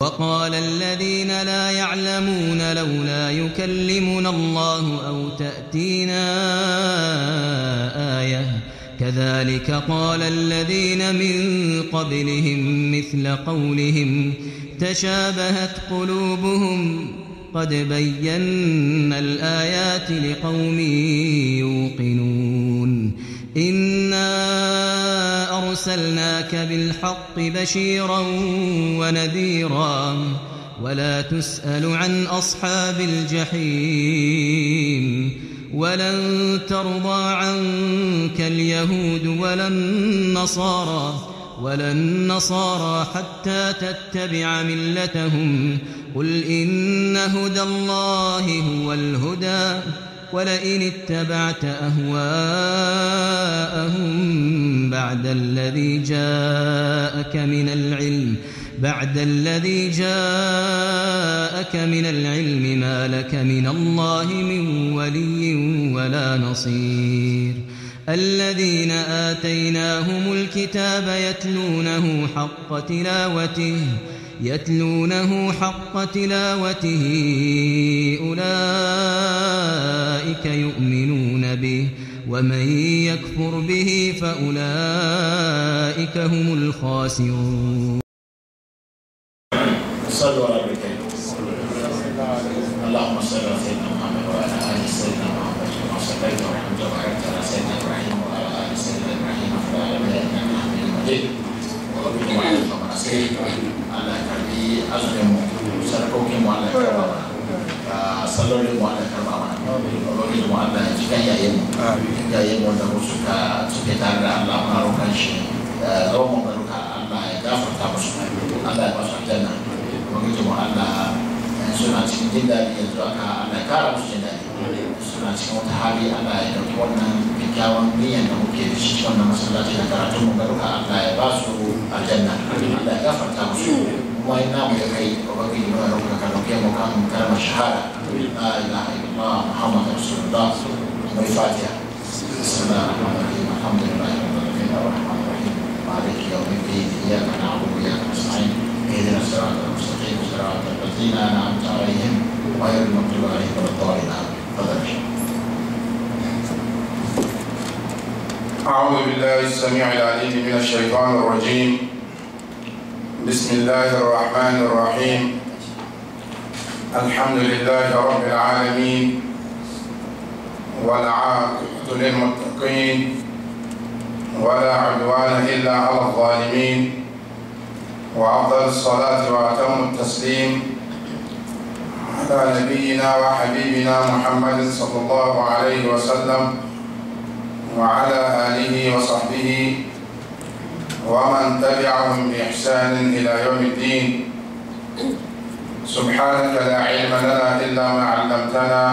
وقال الذين لا يعلمون لولا يكلمنا الله أو تأتينا آية كذلك قال الذين من قبلهم مثل قولهم تشابهت قلوبهم قد بينا الآيات لقوم يوقنون إنا أرسلناك بالحق بشيرا ونذيرا ولا تسأل عن أصحاب الجحيم ولن ترضى عنك اليهود ولا النصارى ولا النصارى حتى تتبع ملتهم قل إن هدى الله هو الهدى ولئن اتبعت أهواءهم بعد الذي جاءك من العلم بعد الذي جاءك من العلم ما لك من الله من ولي ولا نصير الذين آتيناهم الكتاب يتلونه حق تلاوته يتلونه حق تلاوته أولئك يؤمنون به ومن يكفر به فأولئك هم الخاسرون صلوا على الكريم اللهم صل على سيدنا محمد وعلى ال سيدنا محمد كما صليت ورحمت وباركت على سيدنا ابراهيم وعلى ال سيدنا ابراهيم في العالمين انك حميد مجيد وبارك على محمد سيدنا على كربي ازلم سرقوكي وعلى كربا sallolin mu Allah karba mana ubangiji mu Allah ya cikin yayin mu yayin mu da suka suke tare da Allah muna roƙon shi zaman mu baruka Allah ya gafarta musu Allah ya ba su aljanna ubangiji mu Allah suna cikin jin daɗi yanzu aka Allah ya kara musu jin daɗi suna cikin wata hali Allah ya ɗauki wannan kyakkyawan niyyar da muke da shi wannan masallaci da karatun mu baruka Allah ya ba su aljanna Allah ya gafarta musu kuma ina mu da kai ubangiji mu da ka dauke mu kan kalmar shahada la ilaha illallah muhammad rasulullah mai fatiha bismillahir rahmanir rahim alhamdulillahi rabbil alamin arrahmanir rahim maliki yawmiddin iyyaka na'budu wa iyyaka nasta'in اهدنا الصراط المستقيم صراط الذين انعمت عليهم غير المغضوب عليهم ولا الضالين تفضل أعوذ بالله السميع العليم من الشيطان الرجيم بسم الله الرحمن الرحيم الحمد لله رب العالمين والعاقبة للمتقين ولا عدوان إلا على الظالمين وأفضل الصلاة وأتم التسليم على نبينا وحبيبنا محمد صلى الله عليه وسلم وعلى آله وصحبه ومن تبعهم بإحسان إلى يوم الدين سبحانك لا علم لنا إلا ما علمتنا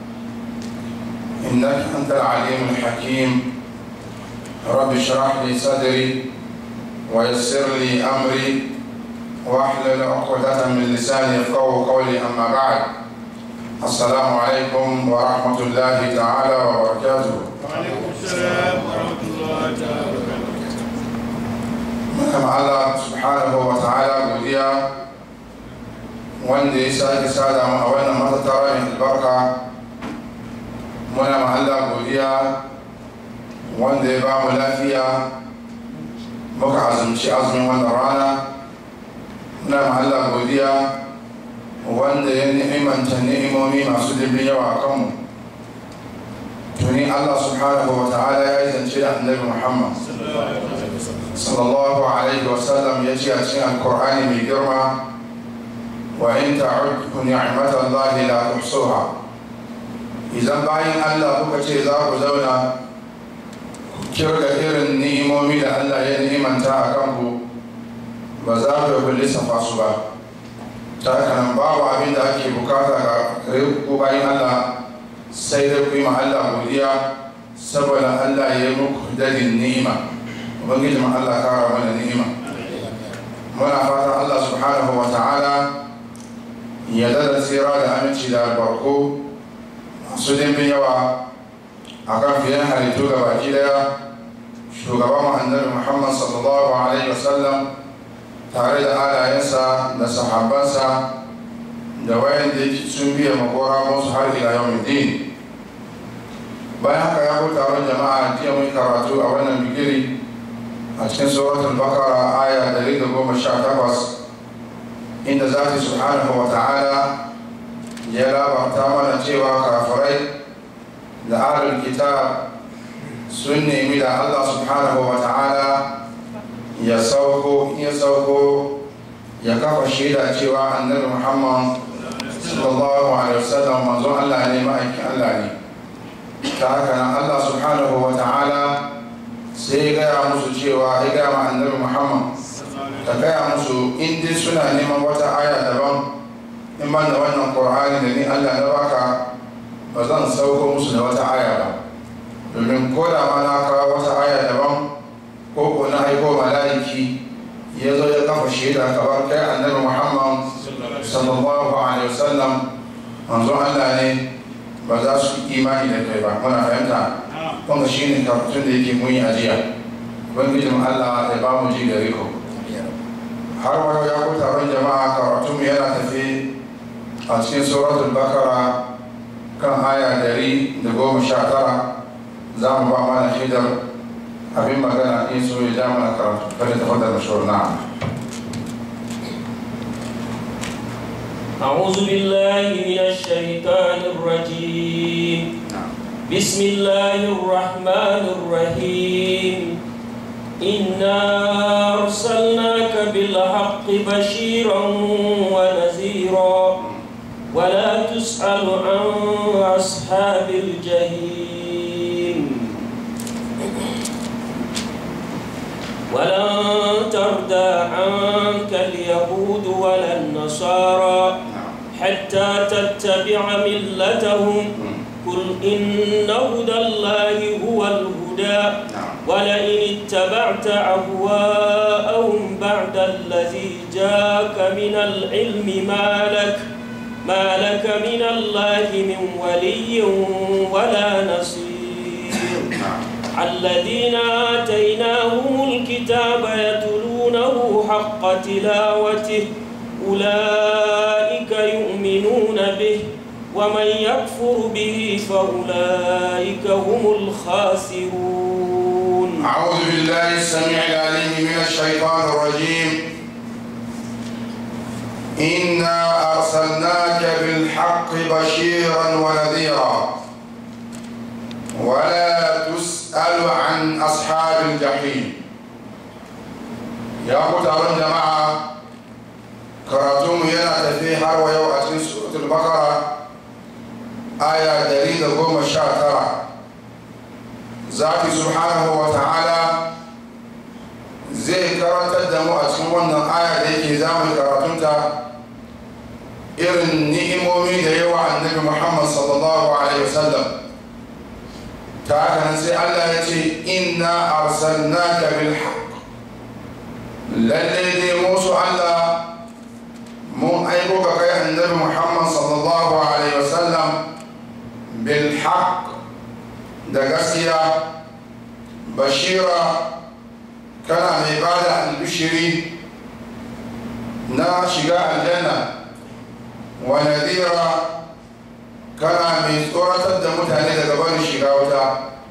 إنك أنت العليم الحكيم رب اشرح لي صدري ويسر لي أمري واحلل عقدة من لساني يفقهوا قولي أما بعد السلام عليكم ورحمة الله تعالى وبركاته وعليكم السلام ورحمة الله تعالى وبركاته Mutum Allah subhanahu wa ta'ala godiya wanda ya sake sada mu a wannan matattara mai albarka muna ma Allah godiya wanda ya ba mu lafiya muka azumci azumin wannan rana muna ma Allah godiya wanda ya ni'imanta ni'imomi masu dimbin yawa a kanmu tuni Allah subhanahu wa ta'ala ya yi zance da annabi Muhammad sallallahu alaihi wasallam ya ce a cikin alkur'ani mai girma wa in ta'uddu ni'matallahi la tuhsuha idan bayan Allah kuka ce za ku zauna ku kirga irin ni'imomi da Allah ya ni'imanta a kanku ba za ku yi lissafa su ba ta haka nan babu abin da ake bukata ga ku bayan Allah sai dai ku yi ma Allah godiya saboda Allah ya yi muku dadin ni'ima ubangiji ma Allah kara mana ni'ima muna fata Allah subhanahu wa ta'ala ya dada tsira da aminci da albarko masu dimbin yawa a kan fiye halittu ga baki daya shugaban annabi muhammad sallallahu alaihi wasallam tare da alayensa da sahabansa da wayan da sun biya magora musu har ila yau din bayan haka ya ku taron jama'a jiya mun karatu a wannan bigiri a cikin suratul bakara aya 118 inda zati subhanahu wa ta'ala ya labarta mana cewa kafirai da ahlul kitab sun nemi da Allah subhanahu wa ta'ala ya sauko ya sauko ya kafa shaida cewa annabi Muhammad sallallahu alaihi wasallam manzo Allah ne ma'aikin Allah ne ta haka nan Allah subhanahu wa ta'ala sai ya gaya musu cewa ya gaya ma annabi Muhammad ka gaya musu in dai suna neman wata aya daban in ban da wannan Qur'ani da ni Allah na baka ba zan sauko musu da wata aya ba domin ko da ma na kawo wata aya daban ko ko na aiko mala'iki ya zo ya kafa shaida kamar kai annabi muhammad sallallahu alaihi wasallam manzon allah ne ba za su imani da kai ba muna fahimta kuma shi ne karatun da yake muni a jiya ubangijin allah ya ba mu ji gare ku har wayo ya ku taron jama'a karatun mu yana tafi a cikin suratul bakara kan aya dari da goma sha tara za mu ba mana shaidar abin magana in so ya ja mana karatu kada ta fadar mashawar na'am أعوذ بالله من الشيطان الرجيم بسم الله الرحمن الرحيم إنا أرسلناك بالحق بشيرا ونذيرا ولا تسأل عن أصحاب الجحيم ولن ترضى عنك اليهود ولا النصارى حتى تتبع ملتهم قل إن هدى الله هو الهدى ولئن اتبعت أهواءهم بعد الذي جاءك من العلم ما لك ما لك من الله من ولي ولا نصير الذين آتيناهم الكتاب يتلونه حق تلاوته أولئك يؤمنون به ومن يكفر به فأولئك هم الخاسرون أعوذ بالله السميع العليم من الشيطان الرجيم إنا أرسلناك بالحق بشيرا ونذيرا ولا تسأل عن أصحاب الجحيم يا متعلم جماعة كراتم ينا تفي حروا يو أسن سورة البقرة آية دليل قوم الشاطرة ذاتي سبحانه وتعالى zai karantar da mu a cikin wannan aya da yake zamu karatunta irin ni'imomi da yawa annabi Muhammad sallallahu alaihi wasallam ta haka nan sai Allah ya ce inna arsalnaka bil haqq lalle dai musu Allah mun aiko ka kai annabi Muhammad sallallahu alaihi wasallam bil haqq da gaskiya bashira kana mai ba da albishiri na shiga aljanna wa nadira kana mai tsoratar da mutane daga barin shiga wuta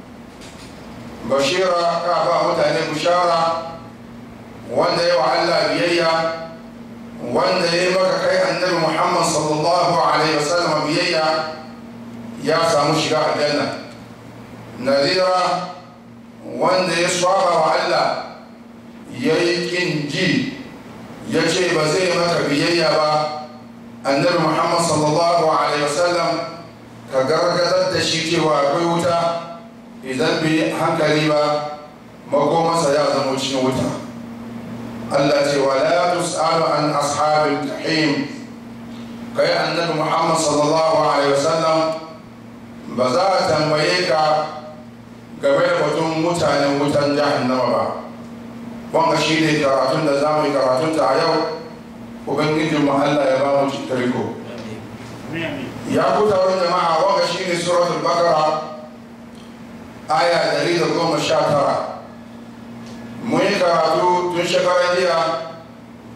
bashira ka ba mutane bushara wanda yawa Allah biyayya wanda ya yi maka kai annabi Muhammad sallallahu alaihi wasallam biyayya ya samu shiga aljanna nadira wanda ya saba wa Allah ya yi ƙin ji ya ce ba zai maka biyayya ba annabi muhammad sallallahu alaihi wasallam ka gargadar da shi cewa akwai wuta idan bai hankali ba makomansa ya zama cikin wuta Allah ce wa la tus'alu an ashabil jahim kai annabi muhammad sallallahu alaihi wasallam ba za a tambaye ka game da batun mutanen wutan jahannama ba wanga shi ne karatun da za mu yi karatun ta a yau ubangijin mu Allah ya ba mu cikariko ya ku taron jama'a wanga shi ne suratul bakara aya dari da goma sha tara mun yi karatu tun shekarar jiya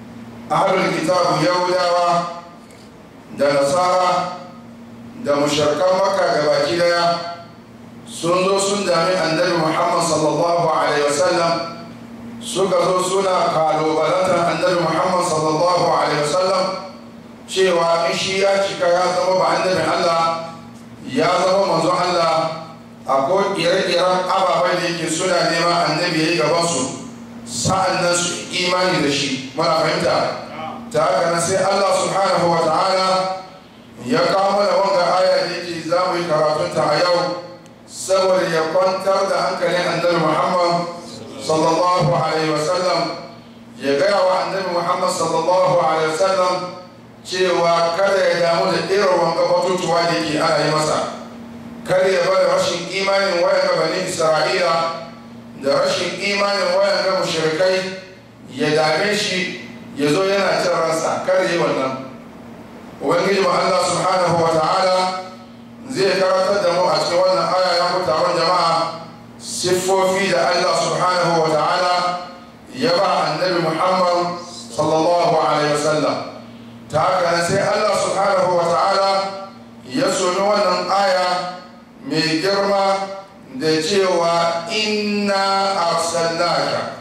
ahlul kitabu yahudawa da nasara da mushrikan makka da baki daya sun zo sun dami annabi muhammad sallallahu alaihi wasallam suka zo suna kalubalantar annabi muhammad sallallahu alaihi wasallam cewa in shi ya cika ya zama ba annabi allah ya zama manzon allah akwai ire-iren ababen da yake suna nema annabi ya yi gabansu sa'an nan su imani da shi muna fahimta ta haka nan sai allah subhanahu wa ta'ala ya kawo mana wanga aya da yake za mu yi karatunta a yau saboda ya kwantar da hankalin annabi muhammad sallallahu alaihi wasallam ya gaya wa annabi muhammad sallallahu alaihi wasallam cewa kada ya damu da irin wanga batutuwa da yake ana yi masa kada ya bada rashin imanin wayan bani isra'ila da rashin imanin wayan ga mushrikai ya dame shi ya zo yana cin ransa kada yi wannan ubangiji ma allah subhanahu wa ta'ala zai karatar da mu a cikin wannan aya ya ku taron jama'a siffofi da Allah subhanahu wa ta'ala ya ba annabi Muhammad sallallahu alaihi wasallam ta haka sai Allah subhanahu wa ta'ala ya soni wannan aya mai girma da cewa inna arsalnaka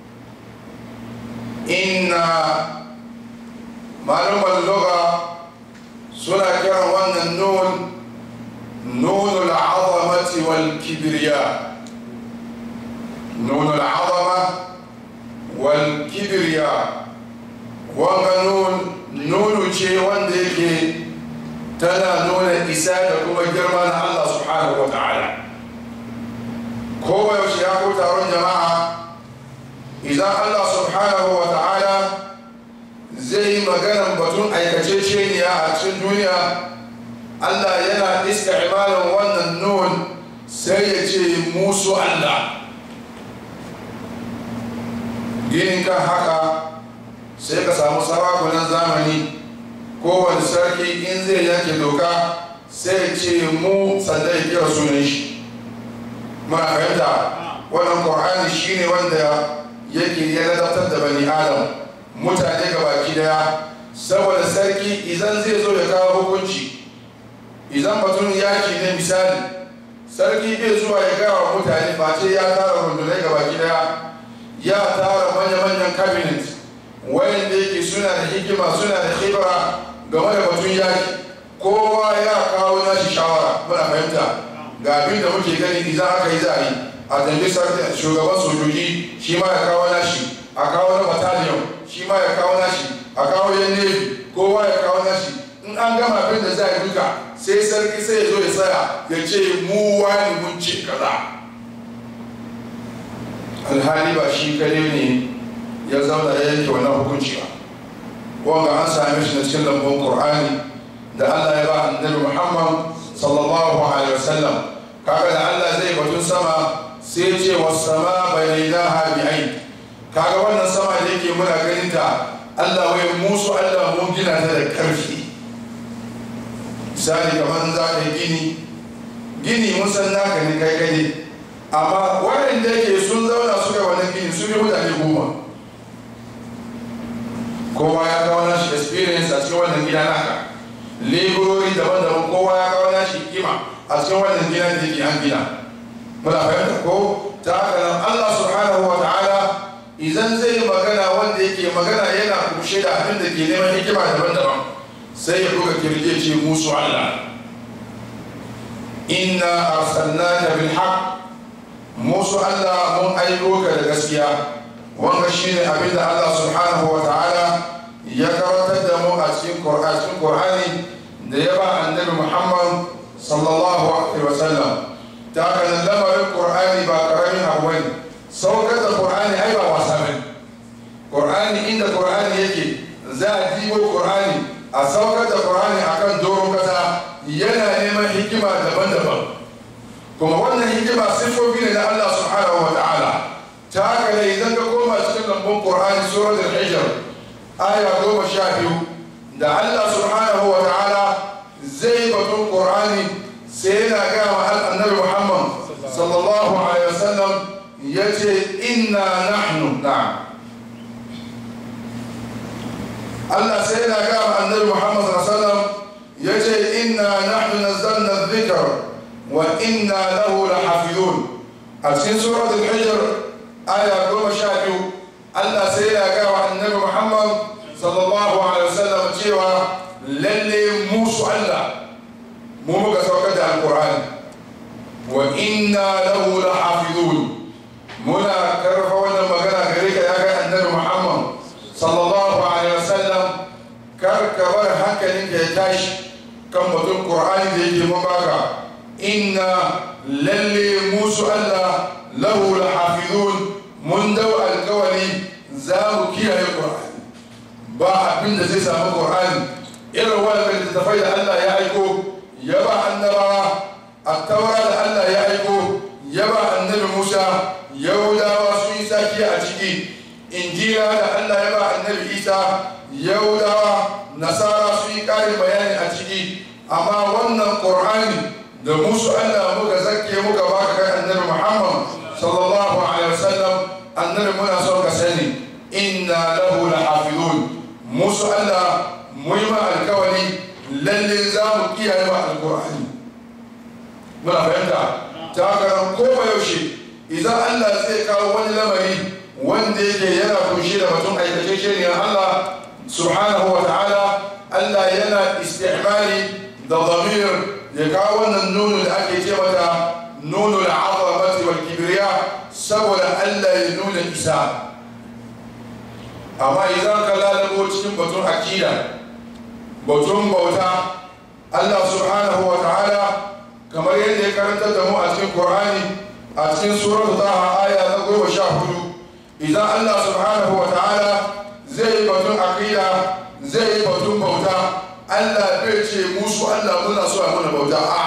inna malumar lugha suna kiran wannan nun نون العظمة والكبرياء نون العظمة والكبرياء wanga nun nunu ce wanda yake tana nuna isa da kuma girma na Allah subhanahu wa ta'ala kowa yaushe ya ko taron jama'a idan Allah subhanahu wa ta'ala zai yi maganan batun aikace a cikin duniya Allah yana isti'malin wannan nun sai ya ce musu Allah ginin kan haka sai ka samu sarakunan zamani kowane sarki in zai yanke doka sai ya ce mu sanda ya kira sunan shi muna fahimta wannan ƙwar'ani shine wanda yake ya ladabtar da bani adam mutane gabaki daya saboda sarki idan zai zo ya kawo hukunci idan batun yaki ne misali sarki bai zuwa ya gawa mutane face ya tara rundunai gaba daya ya tara manya-manyan cabinet wayanda yake suna da hikima suna da khibra game da batun yaki kowa ya kawo nashi shawara muna fahimta ga abin da muke gani idan aka yi za a yi a tambi shugaban sojoji shi ma ya kawo nashi a kawo na battalion shi ma ya kawo nashi a kawo yan navy kowa ya kawo nashi in an gama abin da za a duka sai sarki sai ya zo ya tsaya ya ce mu wani mun ce kaza alhali ba shi kare ne ya zauna ya yanke wannan hukunci ba wanga an same shi na cikin lambun qur'ani da Allah ya ba annabi Muhammad sallallahu alaihi wasallam kaga da Allah zai batun sama sai ya ce was sama bainaha bi ain kaga wannan sama da yake muna ganin ta Allah wai musu Allah mun gina ta da karfi misali kamar za ka yi gini gini mun san naka ne kai kai amma waɗanda yake sun zauna suka wani gini su bi mutane goma kowa ya kawo nashi experience a cikin wannan gida naka leburori daban-daban kowa ya kawo nashi kima a cikin wannan gida da yake an gina muna fahimta ko ta haka nan Allah subhanahu wa ta'ala idan zai yi magana wanda yake magana yana kushe da abin da ke neman hikima daban-daban sai ya buga kirje ce musu Allah inna arsalnaka bil haqq musu Allah mun aiko ka da gaskiya wanga shine abin da Allah subhanahu wa ta'ala ya karantar da mu a cikin Qur'ani da ya ba annabi Muhammad sallallahu alaihi wa sallam ta haka lamarin Qur'ani ba karamin abu bane saukar da Qur'ani ai ba wasa bane Qur'ani inda Qur'ani yake za a dibo Qur'ani a saukar da Qur'ani akan doron kasa yana neman hikima daban-daban kuma wannan hikima siffofi ne na Allah subhanahu wa ta'ala ta haka ne idan ka koma cikin lambun Qur'ani surat al-Hijr aya goma sha biyu da Allah subhanahu wa ta'ala zai batun Qur'ani sai yana ga wa annabi Muhammad sallallahu alaihi wasallam yace inna nahnu na'am Allah sai yana ga annabi Muhammad sallallahu alaihi wasallam yace inna nahnu nazzalna dhikr wa inna lahu lahafizun a cikin surat al-hijr aya goma sha biyu Allah sai yana ga wa annabi Muhammad sallallahu alaihi wasallam cewa lalle musu Allah mu muka saukar da alqur'ani wa inna lahu lahafizun muna karfa wannan magana gare ka ya ga annabi Muhammad sallallahu alaihi wasallam kar ka bar hankalin ka ya tashi kan batun qur'ani da yake mun baka inna lalle musu Allah lahu lahafizun mun dau alkawali za mu kiyaye qur'ani ba abin da zai samu qur'ani irin wannan littattafai da Allah ya aiko ya ba annabawa attaura da Allah ya aiko ya ba annabi Musa yahudawa sun yi saki a ciki injila da Allah ya ba annabi Isa yahudawa nasara sun yi ƙarin bayani a ciki amma wannan qur'ani da musu Allah muka zakke muka baka kai annabi Muhammad sallallahu alaihi wasallam annabi muna son ka sani inna lahu lahafizun musu Allah mu yi ma alkawari lalle za mu kiyaye ma alqur'ani muna fahimta ta haka ko yaushe idan Allah zai kawo wani lamari wanda yake yana kunshe da batun aikace shi Allah subhanahu wa ta'ala Allah yana istimali da zamir ya kawo wannan nunu da ake ce mata nunu da azamati wal kibriya saboda Allah ya nuna isa amma idan ka lalabo cikin batun akida batun bauta Allah subhanahu wa ta'ala kamar yadda ya karanta da mu a cikin Qur'ani a cikin suratul Taha aya na goma sha hudu idan Allah subhanahu wa ta'ala zai yi batun aqida zai yi batun bauta Allah bai ce musu Allah muna so a muna bauta a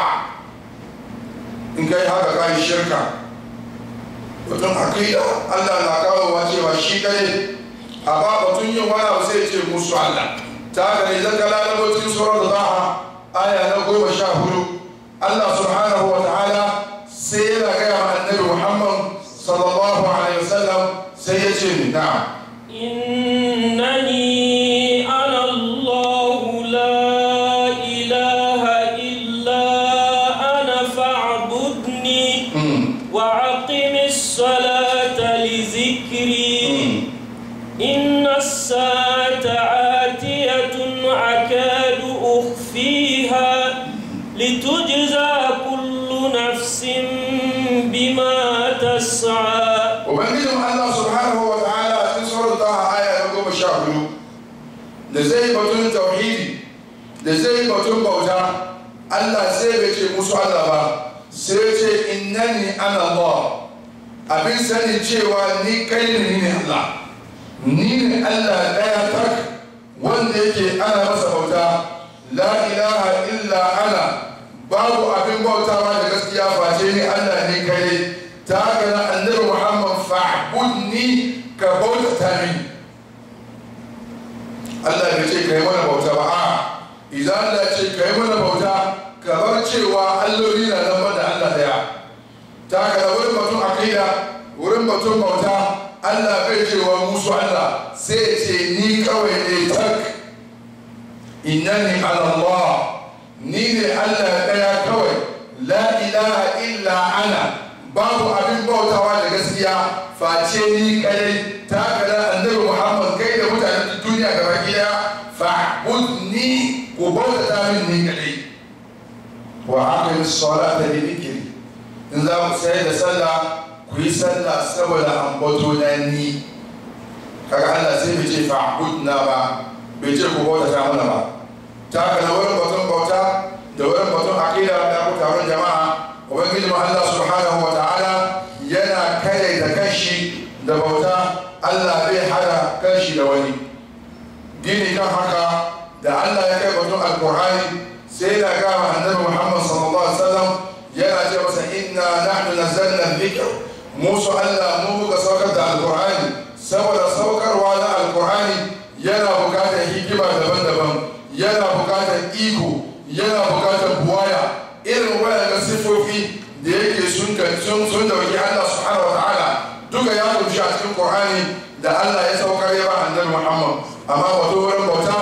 in kai haka kai shirka batun aqida Allah na kawo wa cewa shi kai a ba batun yin wani abu sai ce musu Allah ta haka ne zan kala na cikin suratul Taha aya na goma sha hudu Allah subhanahu wa ta'ala sai yana gaya wa annabi Muhammad sallallahu alaihi wasallam sai ya ce ni na'am إنني أنا الله لا إله إلا أنا فاعبدني وأقم الصلاة لذكري إن الساعة آتية أكاد أخفيها لتجزى كل نفس بما تسعى ubangijin Allah subhanahu wa ta'ala a cikin surar ta aya na goma sha hudu da zai batun tauhidi da zai batun bauta Allah sai bai ce musu Allah ba sai ce innani ana Allah abin sani cewa ni kai ne ni ne Allah ni ne Allah daya tak wanda yake ana masa bauta la ilaha illa ana babu abin bautawa da gaskiya face ni Allah ne kai ta haka na annabi Muhammad fa'budni ka bautata min Allah bai ce kai mana bauta ba a idan Allah ce kai mana bauta ka bar cewa alloli na nan da Allah daya ta haka da wurin batun aqida wurin batun bauta Allah bai cewa musu Allah sai ce ni kawai ne tak innani ala Allah ni ne Allah daya kawai la ilaha illa ana babu abin bautawa da gaskiya face ni kadai ta kada annabi Muhammad kai da mutanen duniya gaba gida fa'budni ku bautata min ni kadai wa aqim as-salata li dhikri in za ku sai da sallah ku yi sallah saboda ambato na ni kaga Allah sai bai ce fa'budna ba bai ce ku bautata mana ba ta kada wurin batun bauta da wurin batun aqida da ku taron jama'a ubangiji mu Allah subhanahu wa ta'ala yana kare da kanshi da bauta Allah bai hada kanshi da wani dini kan haka da Allah ya kai batun alqur'ani sai da ga annabi Muhammad sallallahu alaihi wasallam yana ce masa inna nahnu nazzalna dhikr musu Allah mu muka saukar da alqur'ani saboda saukarwa na alqur'ani yana bukatar hikima daban-daban yana bukatar iko yana bukatar buwaya irin waɗanda siffofi da yake sun sun sun dauki Allah subhanahu wataala duka ya kunshi a cikin Qur'ani da Allah ya saukar ya ba annabi Muhammad amma wato wurin bauta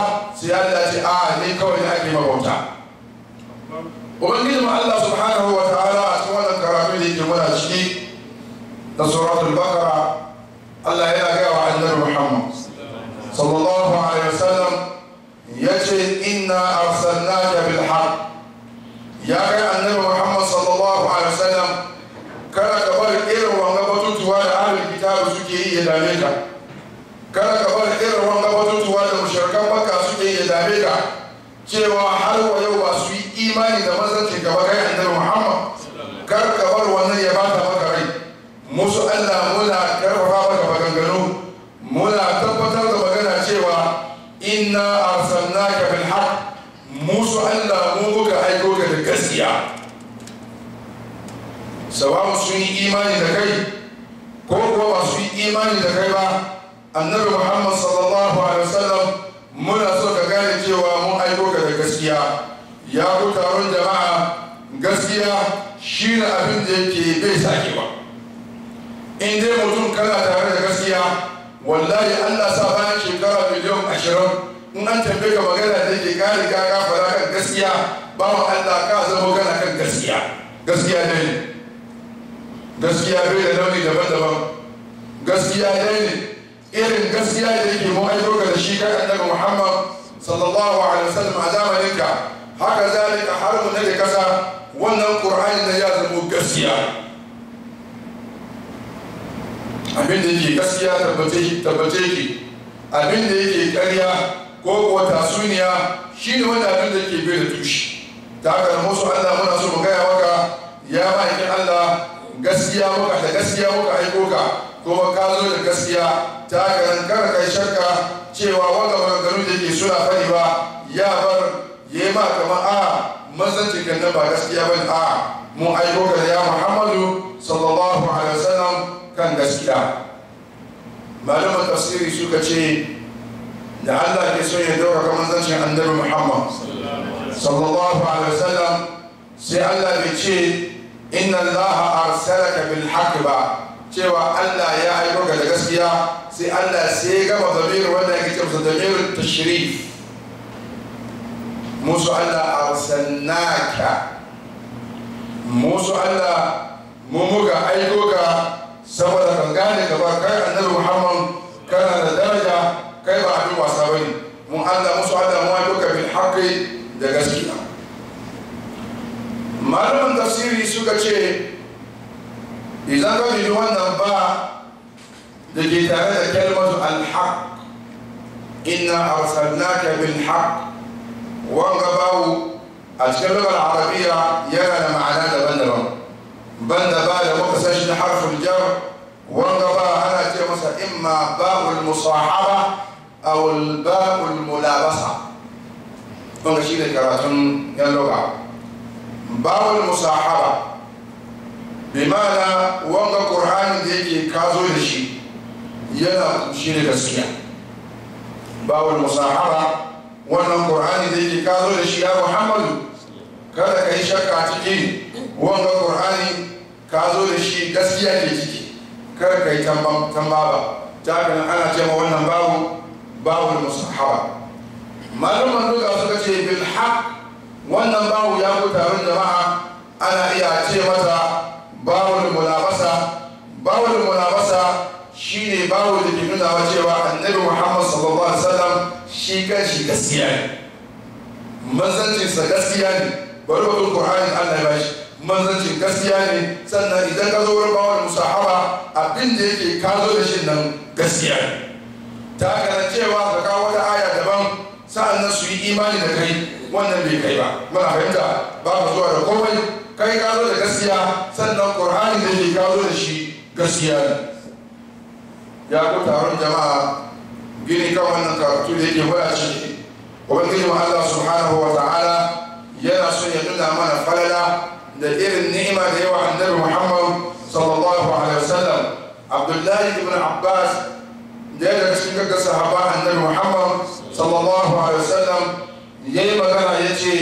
ne kawai da ake mabauta ubangiji ma Allah subhanahu wa ta'ala a cikin wannan karatu da yake muna ciki da suratul baqara Allah yana gaya wa annabi Muhammad sallallahu alaihi wasallam yace inna arsalnaka bil haqq ya kai annabi Muhammad sallallahu alaihi wasallam kada ka bar irin wanga batutuwa da ahlul kitabu suke yi ya dame ka kada ka bar irin wanga batutuwa da mushrikan makka suke yi ya dame ka cewa har wa yau ba su yi imani da manzancin gaba kai annabi Muhammad kar ka bar wannan ya bata maka rai musu Allah muna karfafa maka maganganu muna tabbatar da magana cewa inna arsalnaka bil haqq musu Allah mu muka aiko ka da gaskiya sawamu sun yi imani da kai ko kuwa ba su yi imani da kai ba annabi Muhammad sallallahu alaihi wasallam muna so ka gane cewa mun aiko ka da gaskiya ya ku taron jama'a gaskiya shi ne abin da yake bai sake ba in dai mutum kana tare da gaskiya wallahi allah sa bayan shekara miliyan ashirin in an tambaye ka magana da yake ka riga ka fara kan gaskiya bawan allah ka zama kana kan gaskiya gaskiya dai ne gaskiya bai da launi daban-daban gaskiya dai ne irin gaskiya da yake mu aiko ka da shi kai annabi Muhammad sallallahu alaihi wasallam a zamanin ka haka zalika har mu da kasa wannan Qur'ani da ya zama gaskiya abin da yake gaskiya tabbace tabbace ki abin da yake ƙarya ko kuwa tasuniya shine wanda abin da yake bai da tushi ta haka musu Allah muna so mu gaya maka ya ma'aikin Allah gaskiya muka da gaskiya muka aiko ka kuma ka zo da gaskiya ta ganin kar kai shakka cewa wanda maganganu da ke suna fari ba ya bar ya yi ma kamar a manzancin kan nan ba gaskiya ba a mun aiko ka da ya muhammadu sallallahu alaihi wasallam kan gaskiya malaman tafsiri suka ce da allah ke son ya dauka manzancin annabi muhammad sallallahu alaihi wasallam sai allah bai ce inna allaha arsalaka bil haqq ba cewa Allah ya aiko ka da gaskiya sai Allah sai ya gama zamir wanda ya kace masa zamir tashrif musu Allah arsalnaka musu Allah mu muka aiko ka saboda kan gane ka ba kai annabi Muhammad kana da daraja kai ba abin wasa bane mu Allah musu Allah mu aiko ka bil haqqi da gaskiya malaman tafsiri suka ce idan ka ji wannan ba da ke tare da kalmatu alhaq inna arsalnaka bil haq wanga bawu a cikin lugar arabiya yana da ma'ana daban-daban banda ba da muka san shi da harfin jar wanga ba ana ce masa imma ba'ul musahaba aw ba'ul mulabasa wanga shi ne karatun yan lugha ba'ul musahaba bimana wanga qur'ani da yake kazo da shi yana shi ne gaskiya bawul musahara wannan qur'ani da yake kazo da shi ya muhammadu kada ka yi shakka ciki wanga qur'ani kazo da shi gaskiya ke ciki kada ka yi tambaba ta kan ana ce ma wannan babu bawul musahara malaman duka suka ce bil haq wannan babu ya ku taron jama'a ana iya ce mata bawul mulabasa bawul mulabasa shine bawo da ke nuna cewa annabi muhammad sallallahu alaihi wasallam shi kan shi gaskiya ne manzancin sa gaskiya ne bari batun qur'ani Allah ya bashi manzancin gaskiya ne sannan idan ka zo wurin bawul musahaba abin da yake ka zo da shi nan gaskiya ne ta kana cewa ka kawo wata aya daban sa'annan su yi imani da kai wannan bai kai ba muna fahimta ba ka zuwa da komai kai ka zo da gaskiya sannan qur'ani da ke ka zo da shi gaskiya ne ya ku taron jama'a gini kan wannan karatu da yake muna ciki ubangiji mu Allah subhanahu wa ta'ala yana so ya nuna mana falala da irin ni'ima da yawa annabi Muhammad sallallahu alaihi wasallam Abdullahi ibn Abbas da ya daga cikin gaggar sahaba annabi Muhammad sallallahu alaihi wasallam yayi magana yace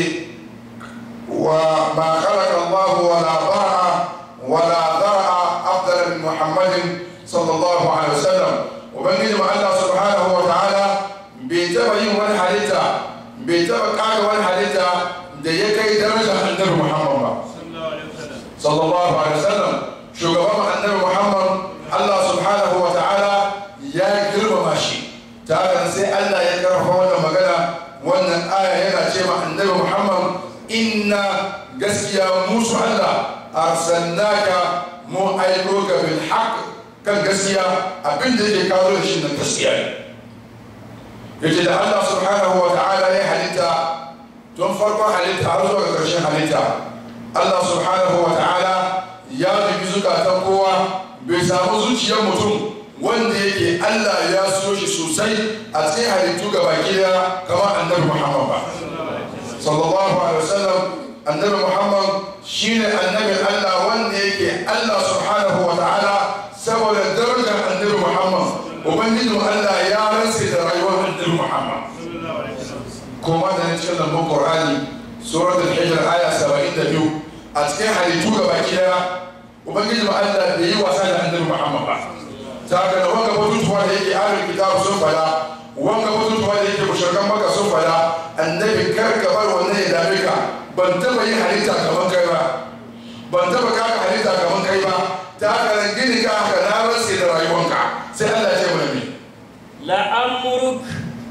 وما خلق الله ولا ضرع ولا ذرع أفضل من محمد صلى الله عليه وسلم وبنجي مع الله سبحانه وتعالى بيتبع يوم الحديثة بيتبع قاعدة ga wani halitta da ya kai darajar annabi muhammad ba sallallahu alaihi wasallam shugaban annabi muhammad allah subhanahu wa ta'ala ya girmama shi ta haka sai allah ya karfa wannan magana wannan aya yana ce ma annabi muhammad inna gaskiya musu allah arsalnaka mu aiko ka bil haqq kan gaskiya abin da yake kawo da shi na gaskiya ne yace da allah subhanahu wa ta'ala ya halitta tun farkon halitta har zuwa ga ƙarshen halitta Allah subhanahu wa ta'ala ya dubi zukatan kowa bai samu zuciyar mutum wanda yake Allah ya so shi sosai a cikin halittu ga baki daya kamar annabi Muhammad ba sallallahu alaihi wasallam annabi Muhammad shine annabi Allah wanda yake Allah subhanahu wa ta'ala saboda darajar annabi Muhammad ubangijin Allah ya rantse da rayuwar annabi Muhammad kuma da cikin lambun Qur'ani suratul hijr aya 72 a cikin halittu ga baki daya ubangiji ma Allah bai yi wasa da annabi Muhammad ba ta ga da wanga batutuwa da yake ahlul kitab sun fada wanga batutuwa da yake mushrikan maka sun fada annabi kar ka bar wannan ya dame ka ban taba yin halitta kaman kai ba ban taba kaka halitta kaman kai ba ta haka nan gini ka haka na rantse da rayuwanka sai Allah ya ce mana me لأمرك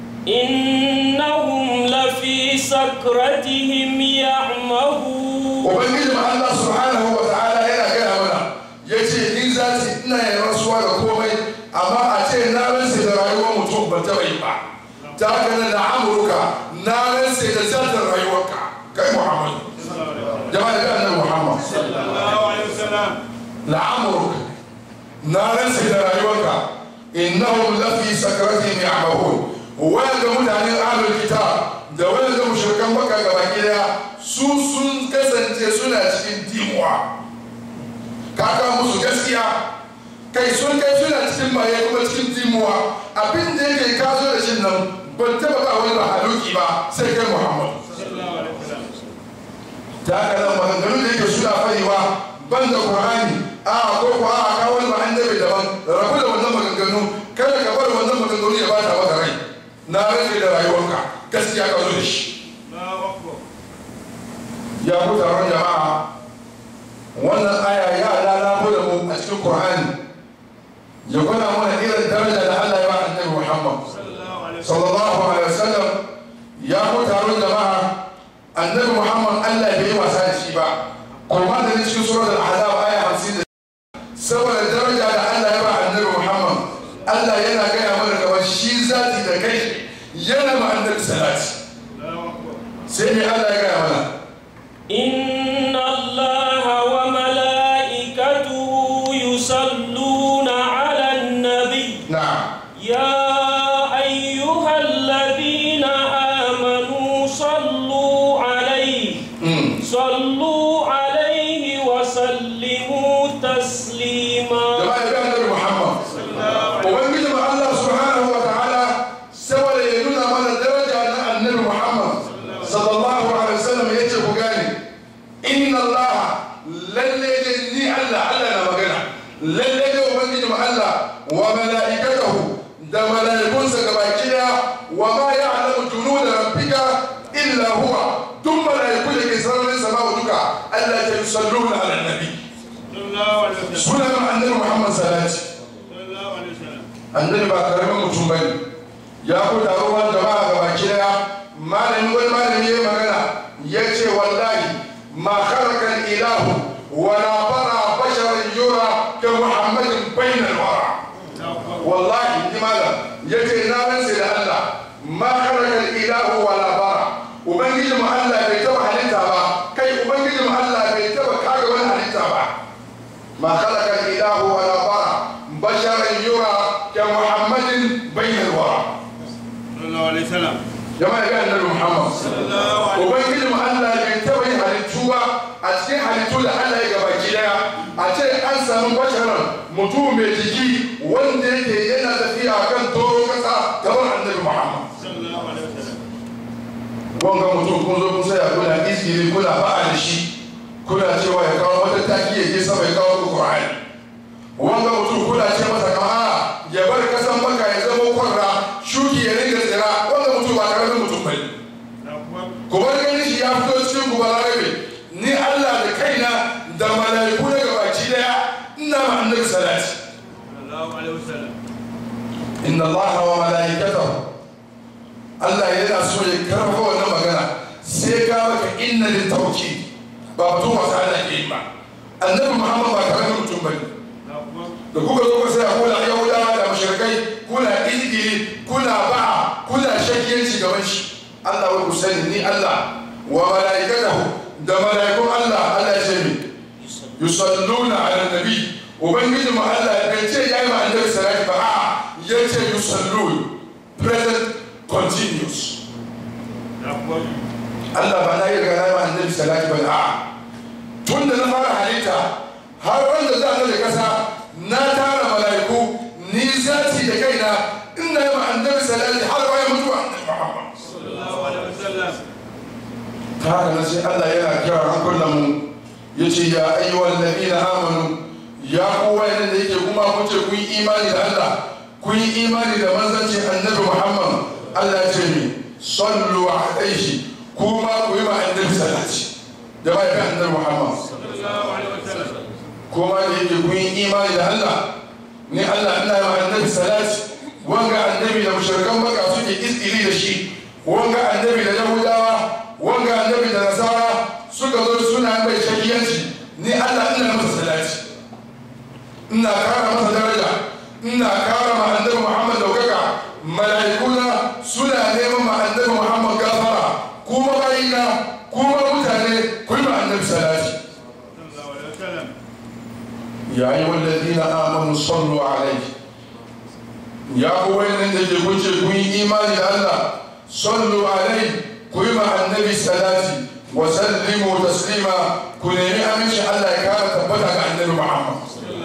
إنهم لفي سكرتهم يعمهون ubangiji ma Allah subhanahu wa ta'ala yana gaya mana ya ce ni za ci ina yin rasuwa da komai amma a ce na rantse da rayuwar mutum ban taɓa yi ba ta haka nan da amurka na rantse da zartar rayuwarka kai muhammad jama'a da annabi muhammad la amurka na rantse da rayuwarka innahum lafi sakaratihim ya'mahun wanda mutanen ahlul kitab da wanda mushrikan baka gaba daya su sun kasance suna cikin dimuwa kaka musu gaskiya kai sun kai suna cikin maye kuma cikin dimuwa abin da yake kazo da shi nan ban taba ba wani mahaluki ba sai kai muhammad ta haka nan maganganu da yake suna farewa ban da qur'ani a ko ko a kawo wani ba annabi daban rabu da wannan maganganu kada ka bar wannan maganganu ya bata maka rai na rage da rayuwarka gaskiya ka zo da shi ya ku taron jama'a wannan aya ya lalabo da mu a cikin qur'ani ya gwada mana irin daraja da Allah ya ba annabi Muhammad sallallahu alaihi wasallam ya ku taron jama'a annabi Muhammad Allah bai yi wasa da shi ba kuma da cikin surat al-ahzab aya 50 saboda daraja da Allah ya ba annabi Muhammad Allah yana gaya mana kamar shi zati da kai yana ma annabi salati sai mai Allah ya gaya mana إن الله وملائكته يصلون على النبي na'am يا أيها الذين آمنوا صلوا عليه mm. صلوا عليه وسلموا تسليما jama'a ya annabi Muhammad ubangiji ma Allah subhanahu wa ta'ala saboda ya nuna mana daraja na annabi Muhammad sallallahu alaihi wasallam ya ce ku gane inna Allah lalle da ni Allah Allah na magana lalle da ubangiji ma Allah wa mala'ikatahu da mala'ikunsa gabaki daya wa ma ya'lamu junuda rabbika illa huwa duk mala'iku da ke sararin sama'u duka Allah ya yusalluna ala nabi suna ma annabi Muhammad salati annabi ba karamin mutum ba ne ya ku taro wani jama'a ga baki daya malami wani malami ya magana ya ce wallahi ma kharakan ilahu wala bara basharan yura ka muhammadin bainal wara wallahi ni malam ya ce na rantse da Allah ma kharakan ilahu wala bara ubangiji mu Allah bai taba halitta ba kai ubangiji mu Allah bai taba kaga wani halitta ba ما خلق الإله ولا برى بشرا يرى كمحمد بين الورى جماعة قال النبي محمد وبين كلمة الله ينتبه halittuwa a cikin halittu da Allah ya gaba daya a ce an samu basharan mutum mai jiki wanda yake yana tafiya kan toro kasa gaban annabi Muhammad wanga mutum kun zo kun saya kuna izini kuna ba'a da shi kuna cewa ya kawo wata taki ya je sama ya kawo ku Qur'ani wanga mutum kuna ce masa kama a ya bar kasan baka ya zama kwarra shuki ya ringa tsira wanga mutum ba karamin mutum bane ku bar ganin shi ya fito cikin ku balarabe ni Allah da kaina da malaiku daga baki daya ina ma annabi salati sallallahu alaihi wasallam inna Allah wa malaikatahu Allah yana so ya karfafa wannan magana sai ka maka inna lil tawkid ba mutum wasa Allah ke yi ba annabi Muhammad ba karamin mutum bane da kuka zo ka sai kuna yahudawa da mushrikai kuna izgiri kuna ba'a kuna shakiyanci gaban shi Allah wa sani ni Allah wa malaikatahu da malaikun Allah Allah ya ce mi yusalluna ala nabi ubangiji mu Allah bai ce ya yi ma annabi salati ba a ya ce yusallun present continuous Allah ba na yi riga na yi ma annabi salati ba a tun da na fara halitta har wanda za a da kasa na tara malaiku ni zati da kaina ina yi ma annabi salati har bayan mutuwa annabi Muhammad sallallahu alaihi wasallam ta haka nan sai Allah yana kira hankulan mu ya ce ya ayyuhal ladina amanu ya kowa yana da yake kuma kun ce kun yi imani da Allah kun yi imani da manzanci annabi Muhammad Allah ya ce mi sallu alaihi kuma ku yi ma annabi salati da ba ya annabi Muhammad sallallahu alaihi wasallam kuma da yake kun yi imani da Allah ni Allah ina yi ma annabi salati wanga annabi da mushrikan baka suke iskili da shi wanga annabi da yahudawa wanga annabi da nasara suka zo suna mai shakiyanci ni Allah ina masa salati ina kara masa daraja ina kara ma annabi Muhammad daukaka mala'ikuna suna neman ma annabi Muhammad gafara kuma bayina kuma mutane ku yi ma annabi salati sallallahu alaihi wasallam يا أيها الذين آمنوا صلوا عليه يا قوين عند كنت كوي إيمان الله صلوا عليه كوي مع النبي صلاتي وسلموا تسليما كوني أمش الله كان تبتك عن النبي محمد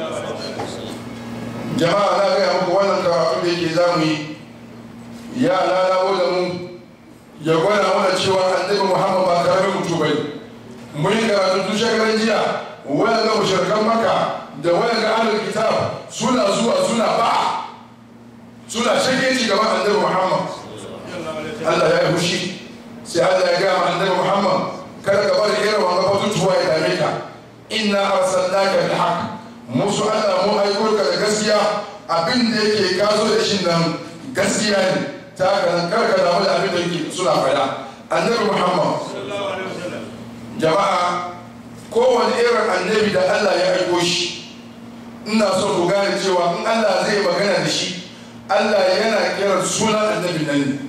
jama'a na gaya muku wannan karatu da yake zamu yi ya lalawo da mu ya gwada mana cewa annabi muhammad ba karamin mutu bai mun yi karatu tun shekaran jiya waya ga mushrikan maka da waya ga ahlul kitab suna zuwa suna ba suna shakenci gaban annabi muhammad Allah ya yi fushi sai Allah ya gaya ma annabi muhammad kada ka bari irin wanga batutuwa ya dame ka inna arsalnaka bil haqq musu Allah mu aiko ka da gaskiya abin da yake kazo da shi nan gaskiya ne ta ka kar ka damu da abin da yake suna faɗa annabi muhammad sallallahu alaihi wasallam jama'a kowane irin annabi da Allah ya aiko shi ina so ku gane cewa in Allah zai magana da shi Allah yana kiran sunan annabi nan ne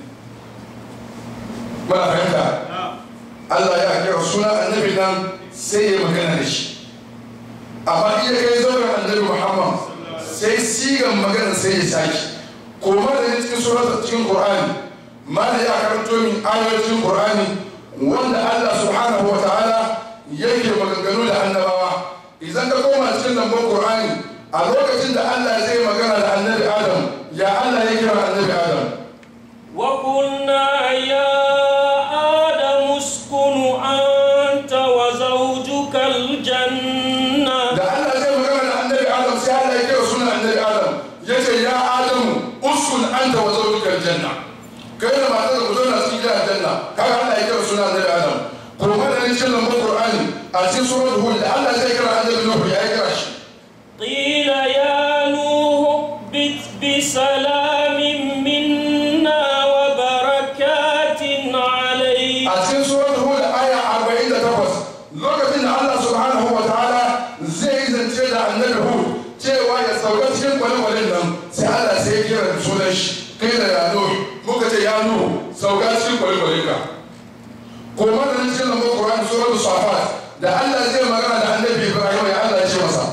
muna fahimta Allah ya kira sunan annabi nan sai ya magana da shi amma iya kai zauren annabi Muhammad sai sigan magana sai ya saki koma da cikin surat cikin Qur'ani ma da ya karanto min ayoyin cikin Qur'ani wanda Allah subhanahu wa ta'ala yake maganganu da annabawa idan ka koma cikin lambun Qur'ani a lokacin da Allah zai magana da annabi Adam ya Allah ya kira annabi Adam وقلنا يا آدم اسكن أنت وزوجك الجنة da Allah zai magana da annabi Adam sai Allah ya kira sunan annabi Adam ya ce ya Adamu uskun anta wa zawjuka aljanna kai da matar ku zauna cikin gidan aljanna kaga Allah ya kira sunan annabi Adam kuma da cikin lambun Qur'ani a cikin suratul Hud da Allah zai kira annabi Nuhu ya kira shi قيل يا نوح اهبط بسلام منا وبركات عليك a cikin suratul Hud aya 48 lokacin da Allah subhanahu wa ta'ala zai zance da annabi Hud cewa ya sauka cikin kwale-kwalen nan sai Allah sai ya kira da sunan shi kai da ya Nuhu muka ce ya Nuhu sauka cikin kwale-kwalen ka ko mana nan cikin lambar Qur'an suratul Safat da Allah zai magana da annabi Ibrahim ya Allah ya ce masa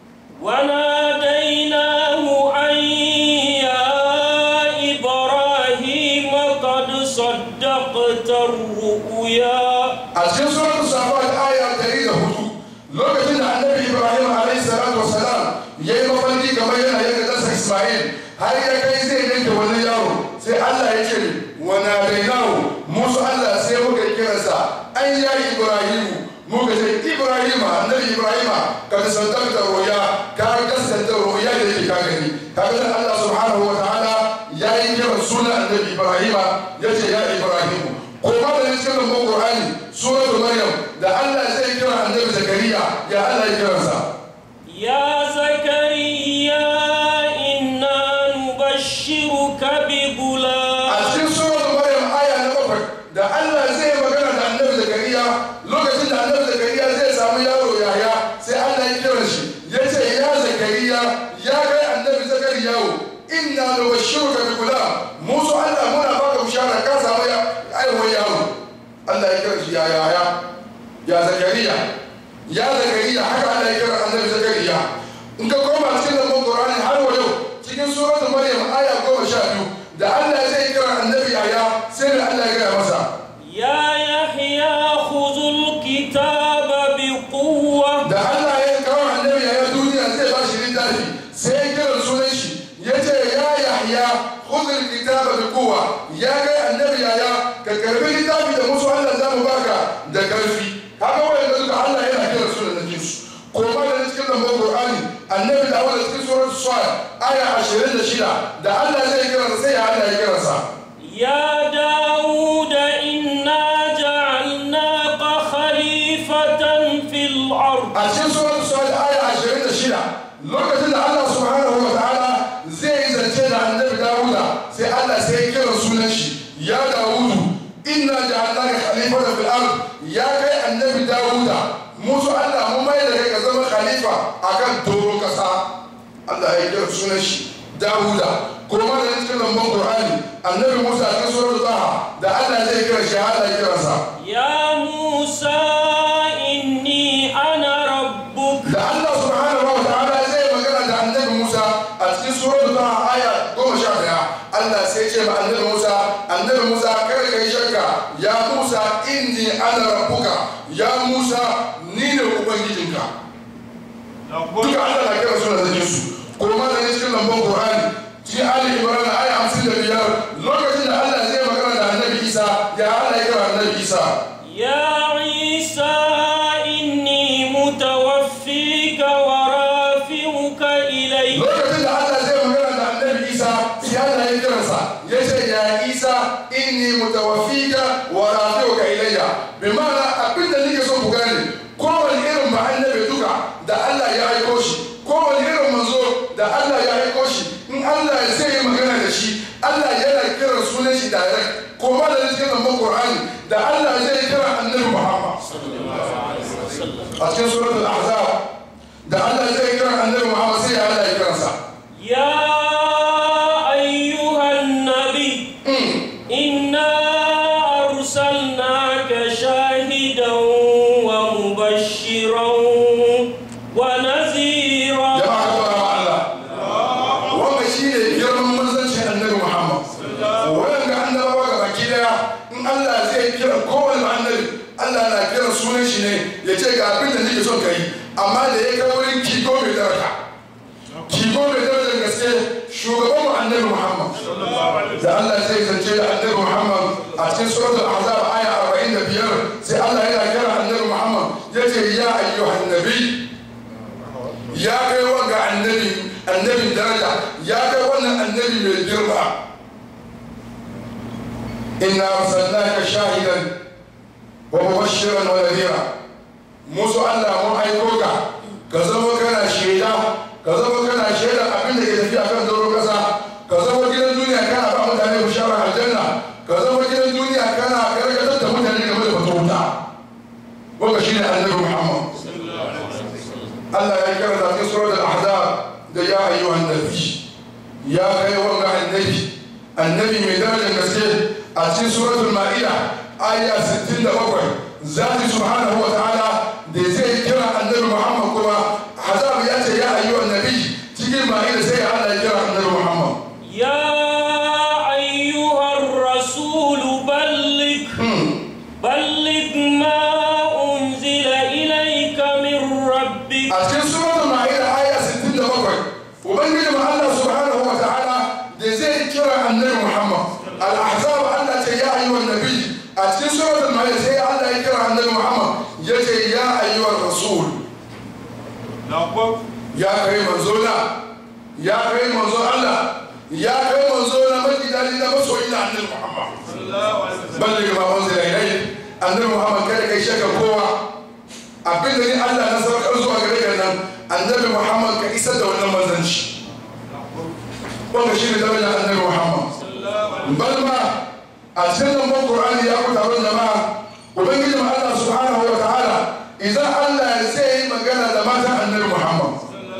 وناديناه أن يا إبراهيم قد صدقت الرؤيا a cikin suratul Safat aya 104 lokacin da annabi Ibrahim alaihi salatu wassalam yayi mafarki kamar yana yanka ɗansa Ismail har ya kai zai yanke wannan yaro sai Allah ya ce wa nadainahu musu Allah sai muka kiransa an ya Ibrahim muka ce Ibrahim annabi Ibrahim ka saddaqta ruya ka gaskata ruya da yake ka gani kaga da Allah subhanahu wa ta'ala ya yi kiran sunan annabi Ibrahim ya ce ya Ibrahim ko ma da cikin lambun Allah ya kira shi ya yaya ya zakariya ya zakariya haka Allah ya kira annabi zakariya in ka koma cikin lambun Qur'ani har wa yau cikin suratul Maryam aya goma sha biyu da Allah zai kira annabi yaya sai da Allah ya gaya masa يا يحيى خذ الكتاب بقوة da Allah ya kawo annabi yaya duniya zai ba shi littafi sai ya kira sunan shi ya ce ya Yahya khudh kitaba bi quwwa ya kai annabi yaya ka karbi littafi da musu Allah za mu baka da karfi haka wanda duka Allah yana kira sunan da jinsu ko ma da cikin lambun Qur'ani annabi da wanda cikin surar Sad aya 26 da Allah zai kira sai ya Allah ya kira sa يا داود إنا جعلناك خليفة في الأرض a cikin surar Sad aya 26 lokacin da Allah subhanahu wa ta'ala zai zance da annabi Dawuda sai Allah sai ya kira sunan shi ya Dawudu inna ja'alnaka khalifatan fil ard ya kai annabi Dawuda musu Allah mu mai da kai ka zama khalifa akan doron kasa Allah ya kira sunan shi Dawuda kuma da cikin lambun Qur'ani annabi Musa a cikin surar Taha da Allah zai kira shi Allah ya kira sa يا موسى إني أنا ربك da Allah subhanahu wa ta'ala zai magana da annabi Musa a cikin suratul Taha aya goma sha daya Allah sai ce ma annabi Musa annabi Musa kar ka yi shakka ya Musa inni ana rabbuka ya Musa ni ne ubangijinka duka Allah na kira suna da su kuma da ne cikin lambun Qur'ani cikin Ali Imran aya hamsin da biyar lokacin da Allah zai magana da annabi Isa ya Allah ya kira annabi Isa يا عيسى إني متوفيك ورافعك إلي lokacin da Allah zai magana da annabi Isa sai Allah ya kiransa ya ce ya Isa inni mutawaffika wa rafi'uka ilayya bi ma'ana abin da nake so ku gane kowane irin ba annabi duka da Allah ya aiko shi kowane irin manzo da Allah ya aiko shi in Allah zai yi magana da shi Allah yana kiran sunan shi direct ko ma da cikin lambar Qur'ani da Allah zai kira annabi Muhammad a cikin suratul ahzab da Allah zai kira annabi Muhammad sai Allah ya kiransa يا أيها النبي إنا أرسلناك شاهدا ومبشرا ونذيرا jama'a ka fara Allah wanda shi ne girman manzancin annabi Muhammad wanda annabawa ga baki daya in Allah zai kira kowane annabi Allah na kira sunan shi ne ya ce ga abin da nake son ka yi amma da ya kai wurin kiko mai daraja kiko mai darajar gaske shugaban mu annabi Muhammad da Allah zai zance da annabi Muhammad a cikin suratul ahzab aya 45 sai Allah yana kira annabi Muhammad yace ya ayyuhan nabi ya kai wanga annabi annabin daraja ya kai wannan annabi mai girma inna arsalnaka shahidan wa mubashiran wa nadhira musu Allah mun aiko ka ka zama kana shaida ka zama kana shaida abin da ke tafiya kan doron kasa ka zama gidan duniya kana ba mutane bishara aljanna ka zama gidan duniya kana karkatar da mutane game da fata wuta wanda shine annabi Muhammad Allah ya kira da cikin surat al-ahzab da ya ayyuhan nabi ya kai wanga annabi annabi mai darajar gaske a cikin suratul ma'ida aya 67 zati subhanahu wa ta'ala da zai kira annabi Muhammad kuma hazab ya ce ya ayyuhan nabi cikin ma'ida sai Allah ya kira annabi Muhammad يا أيها الرسول بلغ بلغ ما أنزل إليك من ربك a cikin suratul ma'ida aya 67 ubangiji mu Allah subhanahu wa ta'ala da zai kira annabi Muhammad al-ahzab Allah ce ya ayyuhan nabi a cikin suratul ma'ida sai Allah ya kira annabi Muhammad ya ce ya ayyuhan rasul ya kai manzo na ya kai manzo Allah ya kai manzo na mafi dadi na masoyi na annabi Muhammad balli ma unzila ilayhi annabi Muhammad kada kai shaka kowa abin da ni Allah na saukar zuwa gare ka nan annabi Muhammad ka isar da wannan manzanci wanda shi ne darajar annabi Muhammad bal ma a cikin lambar Qur'ani ya ku taron jama'a ubangiji ma Allah subhanahu wa ta'ala idan Allah zai yi magana da matan annabi Muhammad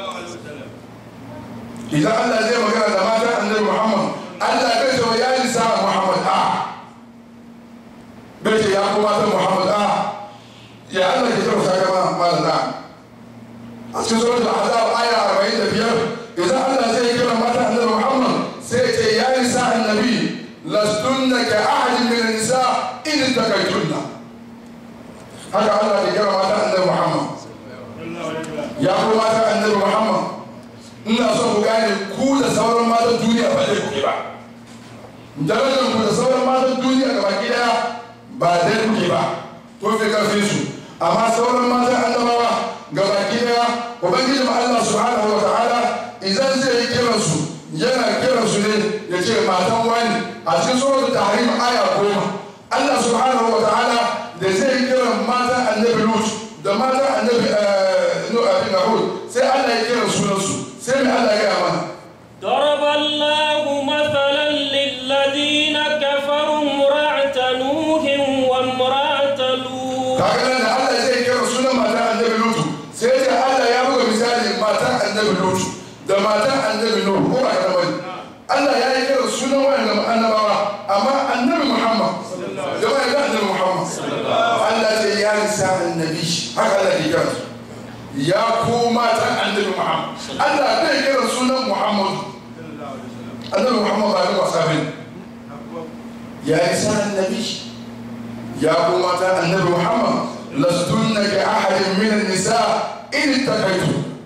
idan Allah zai magana da matan annabi Muhammad Allah bai ce wa ya nisa Muhammad a bai ce ya kuma ta annabi muhammad a ya Allah ke kira saka ma malam na a cikin suratul ahzab aya 45 idan Allah zai kira mata annabi muhammad sai ya ce ya nisa annabi lastunna ka ahadin min nisa in takaitunna haka Allah ke kira mata annabi muhammad ya ku mata annabi muhammad ina son ku gane ku da sauran matan duniya ba dai kuke ba darajar ku da sauran matan duniya gaba ki daya ba dai kuke ba ko fi karfin su amma sauran matan annabawa gaba ki daya ubangiji ma Allah subhanahu wa ta'ala idan zai yi kiran su yana kiran su ne ya ce matan wani a cikin suratul tahrim aya goma Allah subhanahu wa ta'ala da zai yi kiran matan annabi Lut da matan annabi Nuh sai Allah ya kira sunansu sai mai Allah ya gaya mana ضرب الله مثلا للذين كفروا امرأة نوح وامرأة لوط kaga nan da Allah zai kira sunan matan annabi Lutu sai da Allah ya buga misali matan annabi Lutu da matan annabi Nuh ko ba kana bane Allah ya yi kira sunan wannan annabawa amma annabi Muhammad jama'a ga annabi Muhammad Allah ce ya nisa annabi haka Allah ya kira su ya ku matan annabi Muhammad Allah bai kira sunan Muhammad annabi Muhammad ba da wasa bane ya nisa annabi ya ku matan annabi Muhammad lastunna ka ahadin min an-nisa in takaitu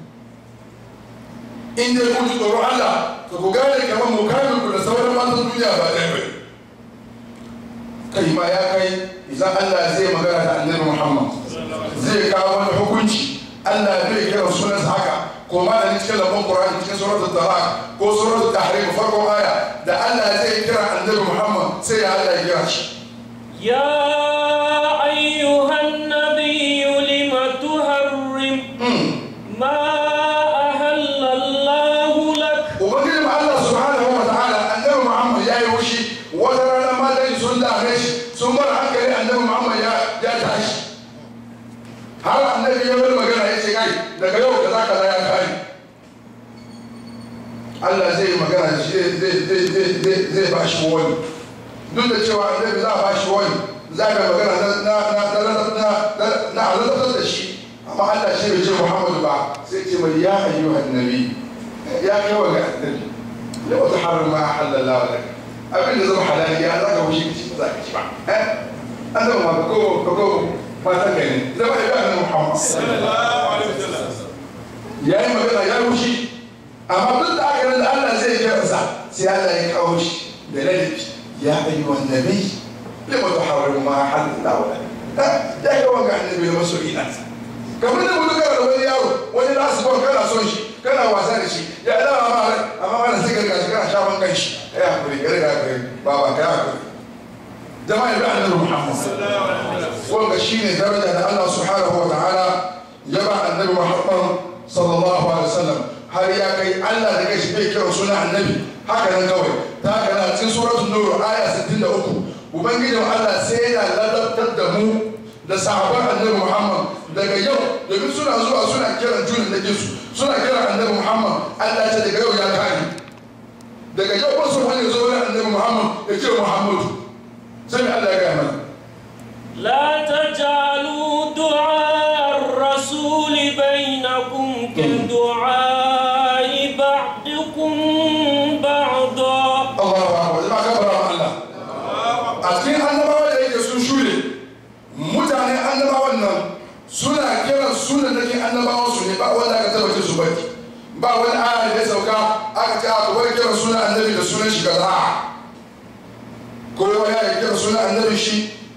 in dai kun ji tsoron Allah ka ku gane kamar mukamin ku da sauran matan duniya ba ɗaya bane kai ma ya kai idan Allah zai magana da annabi Muhammad zai kawo wani hukunci Allah bai kira sunan haka ko ma da cikin lambun Qur'ani cikin suratul Talaq ko suratul Tahrim farkon aya da Allah zai kira annabi Muhammad sai ya Allah ya kira shi يا أيها النبي لم تحرم ما أهل الله لك ubangijin Allah subhanahu wa ta'ala annabi Muhammad ya yi wushi wata rana matan sun dame shi sun bar hankali annabi Muhammad ya ya tashi har annabi ya bar magana ya ce kai daga yau da zaka ya kai Allah zai yi magana da shi zai zai zai zai zai ba shi wani duk da cewa annabi za a ba shi wani za ka magana na na na na na na na azabtar da shi amma Allah shi bai ce Muhammadu ba sai ce mai ya ayyuhan nabi ya kai wa ga annabi da wata harin ma halalla wa laka abin da zama halali ya za ka wuce ka ci ba za ka ci ba eh an zama ma ko ko ko matan ka ne zama ya ga Muhammad ya yi magana ya wuce amma duk da aka da Allah zai yi kansa sai Allah ya kawo shi da ladabi ya ayyuhan nabi lima tuharrimu ma halalla wa laka ya kai wa ga annabi da masoyina kamar da mutu kana da wani yaro wani da su kana son shi kana wasa da shi ya da ma rai amma mana sai ka gashi kana shafan kan shi ya hakuri ya riga kai baba ka hakuri jama'a da annabi Muhammad wanda shine daraja da Allah subhanahu wa ta'ala ya ba annabi Muhammad sallallahu alaihi wasallam har ya kai Allah da gashi bai kira sunan annabi haka nan kawai ta haka na cikin suratul nur aya 63 ubangijin Allah sai ya ladabtar da mu da sahabban annabi Muhammad daga yau domin suna zuwa suna kiran junin da su suna kiran annabi Muhammad Allah ce daga yau ya kare daga yau wasu wani zo wani annabi Muhammad ya ce Muhammadu sai Allah ya gaya mana لا تجعلوا دعاء الرسول بينكم كدعاء بعضكم بعضا Allahu akbar jama'a kabara ma Allah a cikin annabawa da yake sun shure mutane annabawan nan suna kiran sunan nake annabawan su ne ba wanda aka tabbace su baki ba wani aya da ya sauka aka ce aka bar kiran sunan annabi da sunan shi kaza kowa ya yi kiran sunan annabi shi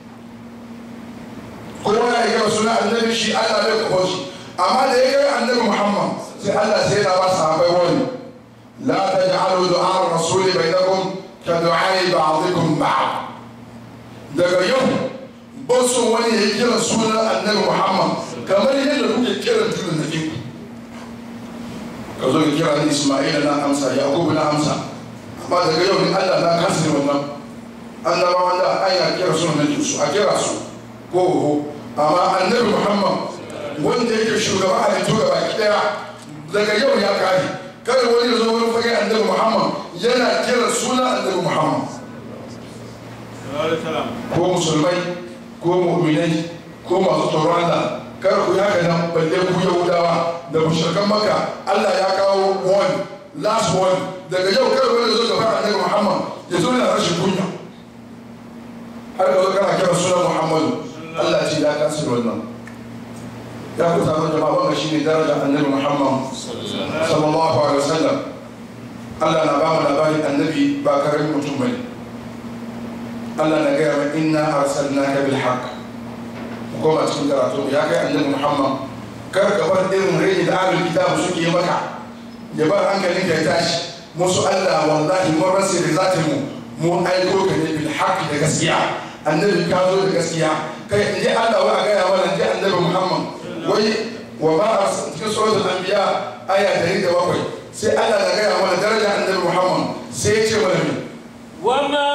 kowa ya yi kiran sunan annabi shi Allah bai kafa shi amma da ya kai annabi Muhammad sai Allah sai ya ba sahabbai wani la taj'alu du'a ar-rasuli bainakum ka du'a ba'dikum ba'd daga yau ba so wani ya kira sunan annabi muhammad kamar yadda kuke kiran junan da ku ka zo ka kira ni isma'ila na amsa yakubu na amsa amma daga yau ni allah na kasa ne wannan annabawa da an ya kira sunan da su a kira su ko ho amma annabi muhammad wanda yake shugaba a yanzu gaba ki daya daga yau ya kare kada wani ya zo wani fage annabi muhammad yana kira sunan annabi muhammad ko musulmai ko ko mu'minai ko masu tsoron Allah kar ku yi haka nan balle ku yahudawa da mushrikan maka Allah ya kawo one last one daga yau kar wani zo gaba annabi Muhammad ya zo yana rashin kunya har ka zo kana kira sunan Muhammadu Allah ce ya kasir wannan ya ku taron jama'a wannan shine darajar annabi Muhammad sallallahu alaihi wasallam Allah na ba mu labarin annabi ba karamin mutum bane Allah na gaya wa inna arsalnaka bil haqq koma cikin karatu ya kai annabi Muhammad kar ka bar irin rai da ahlul kitab suke maka ya bar hankalin ka ya tashi musu Allah wallahi mun rasa da zata mu mu aiko ka ne bil haqq da gaskiya annabi ka zo da gaskiya kai in ji Allah wa gaya mana ji annabi Muhammad wai wa ba cikin suratul anbiya aya 107 sai Allah na gaya mana daraja annabi Muhammad sai ya ce mana me وما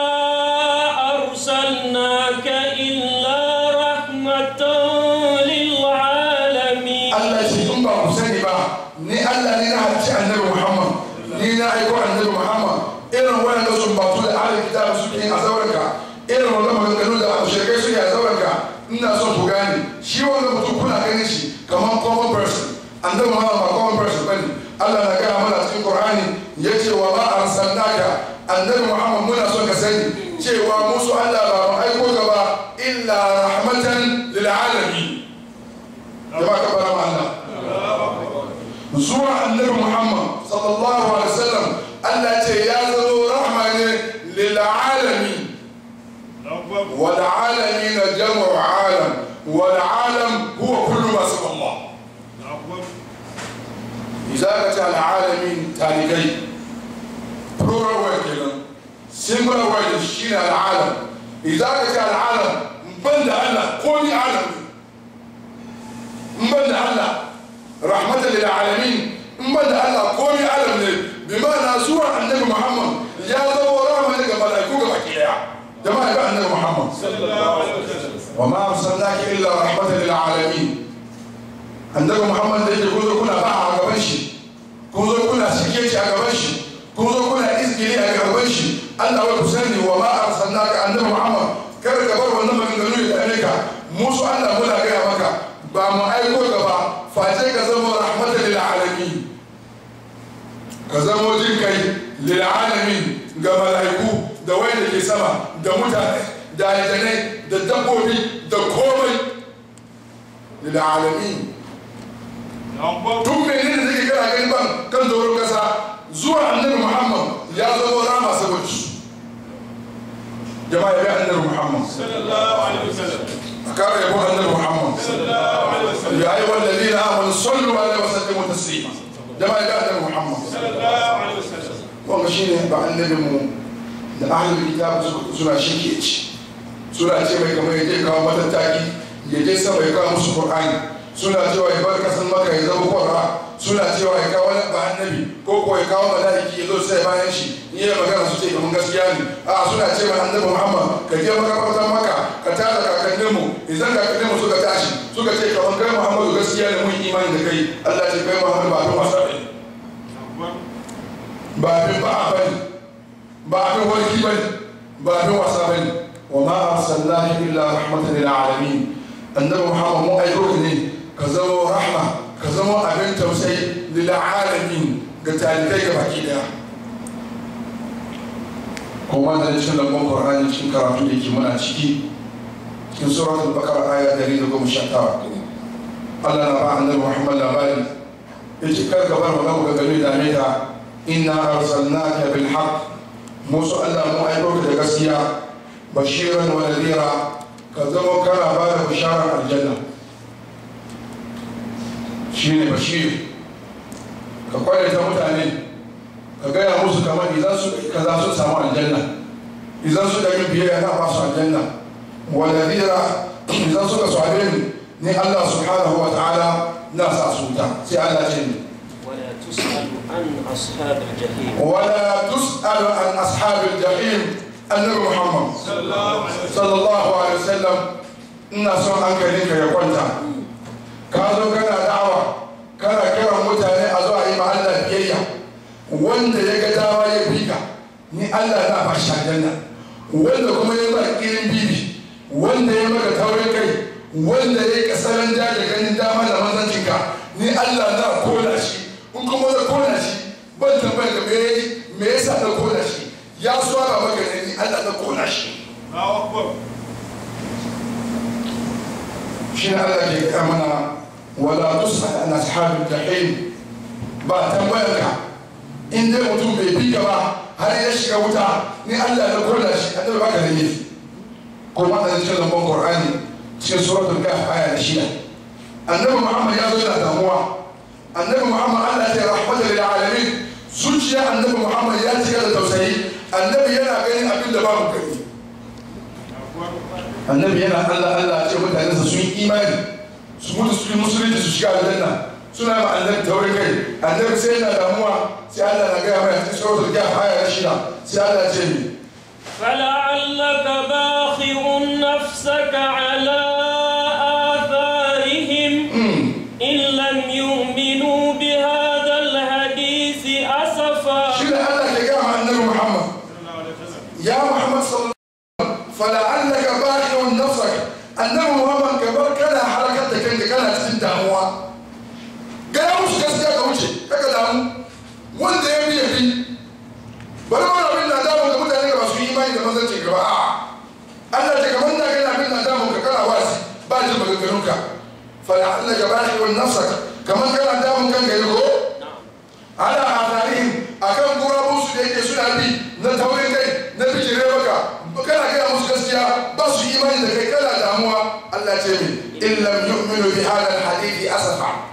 أرسلناك إلا رحمة للعالمين Allah ce in ba ku sani ba ni Allah ne na halicci annabi Muhammad ni na aiko annabi Muhammad irin wannan sun batu da ahlul kitab suke yin a zauranka irin wannan maganganu da mushrikai suke a zauranka ina son ku gane shi wannan mutum kuna ganin shi kamar common person annabi Muhammad ba common person bane Allah na gaya mana cikin Qur'ani yace wa ma arsalnaka annabi Muhammad muna son ka sani cewa musu Allah ba mu aiko ka ba illa rahmatan lil alamin jama'a ka fara ma Allah zuwa annabi Muhammad sallallahu alaihi wasallam Allah ce ya zama rahma ne lil alamin wal alamin jam'u alam wal alam huwa kullu ma sama Allah idza ka ta al alamin talikai plural word kenan singular word shine al alam idza ka ta al alam banda Allah ko ni alam in banda Allah rahmatan lil alamin in banda Allah komai alam ne bi ma'ana zuwa annabi Muhammad ya zama rahama ne ga malaiku ga baki daya jama'a ga annabi Muhammad wa ma arsalnaka illa rahmatan lil alamin annabi Muhammad da yake kun zo kuna ba a gaban shi kun zo kuna shike shi a gaban shi kun zo kuna izgili a gaban shi Allah wa kusani wa ma arsalnaka annabi Muhammad kar ka bar wannan maganganu da dame ka musu Allah muna gaya maka ba mu aiko gaba face ka zama rahmatan lil alamin ka zama jin kai lil alamin ga malaiku da wanda ke sama da mutane da aljanai da dabbobi da komai lil alamin tun mene da zai kana gani ban kan doron kasa zuwa annabi muhammad ya zama rama saboda su jama'a ya bi annabi muhammad أكار يقول النبي محمد يا أيها الذين آمنوا صلوا عليه وسلموا تسليما جماعة يا النبي محمد ومشينا بعد النبي da ahlul kitab suna shike ci suna ce mai kamar yaje kawo matattaki ya je sama ya kawo musu qur'ani suna cewa ya bar kasan maka ya zama qur'a suna cewa ya kawo wani ba annabi ko ko ya kawo malaiki ya zo sai bayan shi ni ya magana su ce kamar gaskiya ne a suna ce mai annabi muhammad ka je makabartar maka ka tada kakanninmu idan kakanninmu suka tashi suka ce kamar kai muhammadu gaskiya ne mun imani da kai allah ce kai muhammadu ba abin wasa ne ba abin ba a bane ba abin warki bane ba abin wasa bane wa ma arsalnahu illa rahmatan lil alamin annabi muhammad mu aiko ne ka zama rahma ka zama abin tausayi lil alamin ga talibai ga baki daya kuma da cikin lambon qur'ani cikin karatu da ke muna ciki cikin suratul bakara aya 119 Allah na ba annabi Muhammad labari yace kar ka bar magana ga gari da meta inna arsalnaka bil haqq musu Allah mu aiko da gaskiya bashiran wa nadira ka zama kana ba da bisharar aljanna shine bashir ka kwalita mutane ka gaya musu kamar idan su kaza sun samu aljanna idan su da yin biyayya na ba su aljanna wa nadira idan suka sabe ni ni Allah subhanahu wa ta'ala na sa su ta sai Allah ce ni ولا تسأل عن أصحاب الجحيم ولا تسأل عن أصحاب الجحيم النبي محمد صلى الله عليه وسلم ina son hankalinka ya kwanta ka zo kana da'awa kana kiran mutane a zo a yi ma Allah biyayya wanda ya ga dama ya bi ka ni Allah na ba shi aljanna wanda kuma ya ba kirin bibi wanda ya maka taurin kai wanda ya yi kasaran da da ganin dama da manzancinka ni Allah na kona shi in kuma na kona shi ban tambayar ka me yayi me yasa na kona shi ya swara maka ne ni Allah na kona shi shi ne Allah ke gaya mana wala tusal an ashabil jahim ba tambayar ka in dai mutum bai bi ka ba har ya shiga wuta ni Allah na kona shi annabi baka da laifi ko ma da cikin lambon Qur'ani cikin suratul kahf aya da shida annabi Muhammad ya zo da damuwa annabi Muhammad Allah ya rahmata lil alamin zuciya annabi Muhammad ya cika da tausayi annabi yana ganin abin da babu gani annabi yana Allah Allah ce mutane su sun imani su mutu su musulunci su shiga aljanna suna ma annabi taurin kai annabi sai yana damuwa sai Allah na gaya mai cikin suratul kahf aya da shida sai Allah ya ce ni فلعلك باخع نفسك على آثارهم إن لم يؤمنوا بهذا الحديث أسفا shi ne Allah ke gaya ma annabi Muhammad ya Muhammad sallallahu alaihi wasallam fala'allaka baqi'un nafsak annabi Muhammad ka bar kana harakar da kanka kana cikin damuwa gaya musu gaskiya ka wuce kaka damu wanda ya bi ya bi bari wani abin na damu ga mutane ga masu imani da manzanci gaba a Allah ce kamar da kana abin na damu ka kana wasi ba jin maganganunka fala'allaka baqi'un nafsak kamar kana damun kanka yi ko ala azarihim akan gurabun su da yake suna bi na taurin kai na bijire maka kana gaya musu gaskiya ba su imani da kai kana damuwa Allah ce min in lam yu'minu bi hadha alhadithi asafa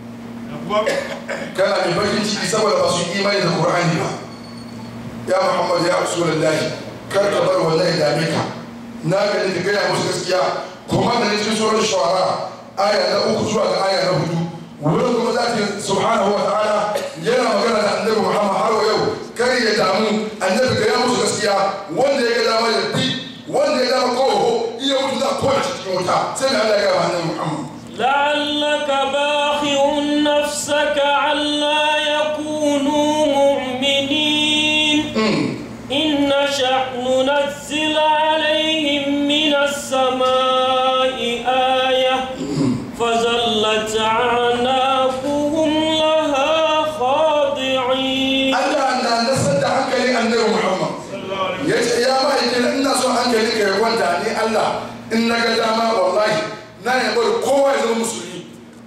kana mai bakin ciki saboda ba su imani da Qur'ani ba ya Muhammad ya Rasulullahi kar ka bar wallahi dame ka na gani ka gaya musu gaskiya kuma da cikin surar shu'ara aya na uku zuwa ga aya na hudu wurin kuma za ta subhanahu wa ta'ala yana magana da annabi muhammad har wa yau kar ya damu annabi ga ya musu gaskiya wanda ya ga dama ya bi wanda ya dama koho iya mutu za a kona shi cikin wuta sai da allah ya gaba annabi muhammad لعلك باخع نفسك ألا يكونوا مؤمنين إن نشأ ننزل عليهم من السماء آية فظلت أعناقهم لها خاضعين allah na nasar da hankali annabi muhammad ya ce ya ma'aikin ina son hankali ka ya kwanta ni allah in na ga dama wallahi na ya bari kowa ya zama musulmi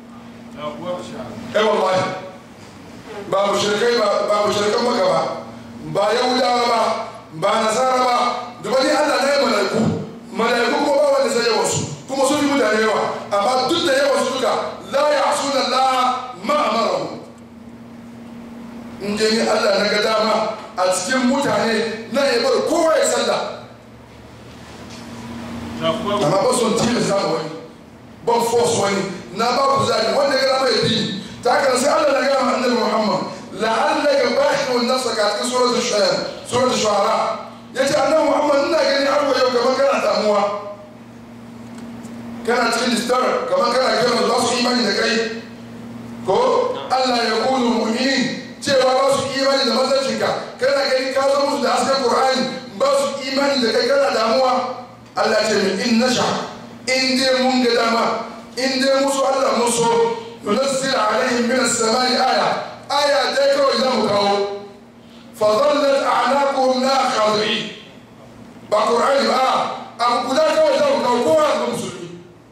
ai wallahi ba mushrikai ba ba mushrikan maka ba ba yahudawa ba ba nasara ba da wani allah na yi malaiku malaiku ko ba wanda sai yawan su kuma sun yi mutane yawa amma duk da yawan su duka la ya asuna la ma amarahu in je ni allah na ga dama a cikin mutane na ya bar kowa ya sallah amma ba son tilasta ma wani ban force wani na ba ku zaɓi wanda ya gama ya bi ta haka sai Allah na gama annabi Muhammad la'allaka bashirun nafsaka a cikin suratul shu'ara suratul shu'ara yace annabi Muhammad ina gani har yau kamar kana damuwa kana cikin distar kamar kana kiran za su imani da kai ko Allah ya kunu mu'minin cewa ba su imani da manzancinka kana gani ka zo musu da hasken Qur'ani ba su imani da kai kana damuwa Allah ce min in nasha in dai mun ga dama in dai musu Allah mun so nunazzil alaihim min as-samai aya aya dai kawai za mu kawo fa dhallat a'naquhum la khadi'in ba qur'ani ba abu guda kawai za mu kawo kowa ga musulmi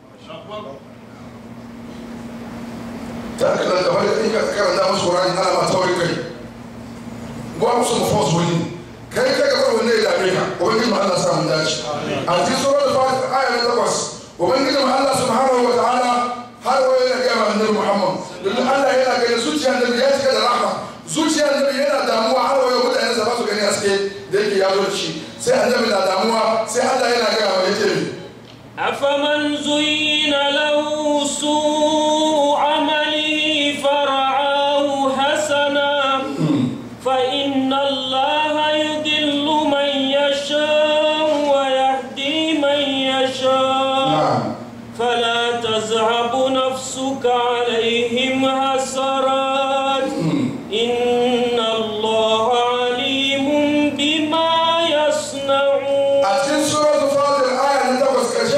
ta kana da wani in ka karanta musu qur'ani ana ma tawai kai ba musu mafos wani kai ka ga wanda ya dame ka ubangiji ma Allah sa mun dace a cikin suratul fatir aya na takwas ubangiji ma Allah subhanahu wa ta'ala har wa yana ga ma annabi Muhammad domin Allah yana ga zuciya annabi ya cika da rahma zuciya annabi yana damuwa har wa yau mutane sa ba su gani haske da yake ya zo da shi sai annabi na damuwa sai Allah yana ga ma yace أفمن زين له سوء عمله فرعاه حسنا فإن الله يضل من يشاء ويهدي من يشاء na'am فلا تذهب نفسك عليهم حسرات إن الله عليم بما يصنعون a cikin suratul fatir aya na takwas karshe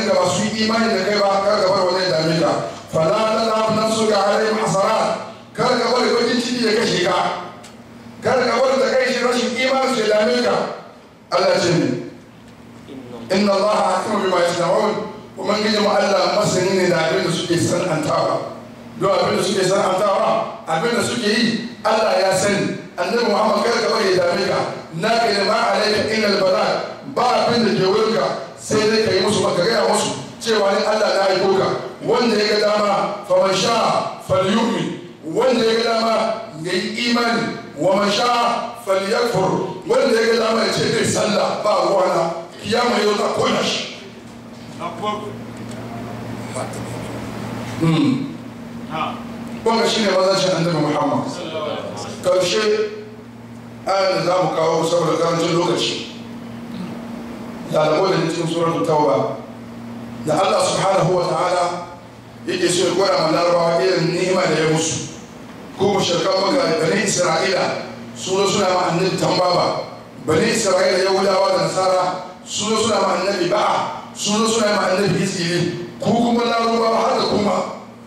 mutanen da ba su yi imani da kai ba kar ka bar wani ya dame ka fala talab nafsuka alaihim hasarat kar ka bar bakin ciki ya kashe ka kar ka bar da kai shi rashin imani su ya dame ka Allah ya ce ne inna Allah hakimu bima yasna'un kuma gije mu Allah masani ne da abin da suke sanantawa don abin da suke sanantawa abin da suke yi Allah ya sani annabi Muhammad kar ka bari ya dame ka na ka ne ma alaika illa albala ba abin da ke wurin ka sai dai ka yi musu ka gaya musu cewa ni Allah na aiko ka wanda ya ga dama fa man sha falyu'min wanda ya ga dama ya yi imani wa man sha falyakfur wanda ya ga dama ya ce zai sallah ba ruwana kiyama yau ta kona shi wanga shine mazancin annabi muhammad karshe ayan da za mu kawo saboda karancin lokaci da alamo da cikin suratul tauba da allah subhanahu wa ta'ala yake so ya gwada ma larabawa irin ni'ima da ya musu ko mushrikan maka bani isra'ila su zo suna ma annabi tambaba bani isra'ila yahudawa da nasara su zo suna ma annabi ba'a su zo suna ma annabi isili ku kuma larabawa har da kuma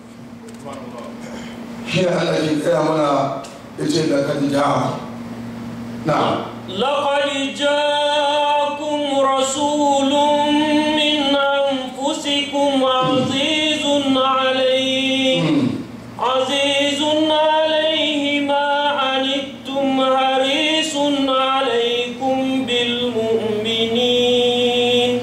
shi ne Allah ke kaya mana ya ce da kan ja'a na لقد جاءكم رسول من أنفسكم عزيز عليه عزيز عليه ما عنتم حريص عليكم بالمؤمنين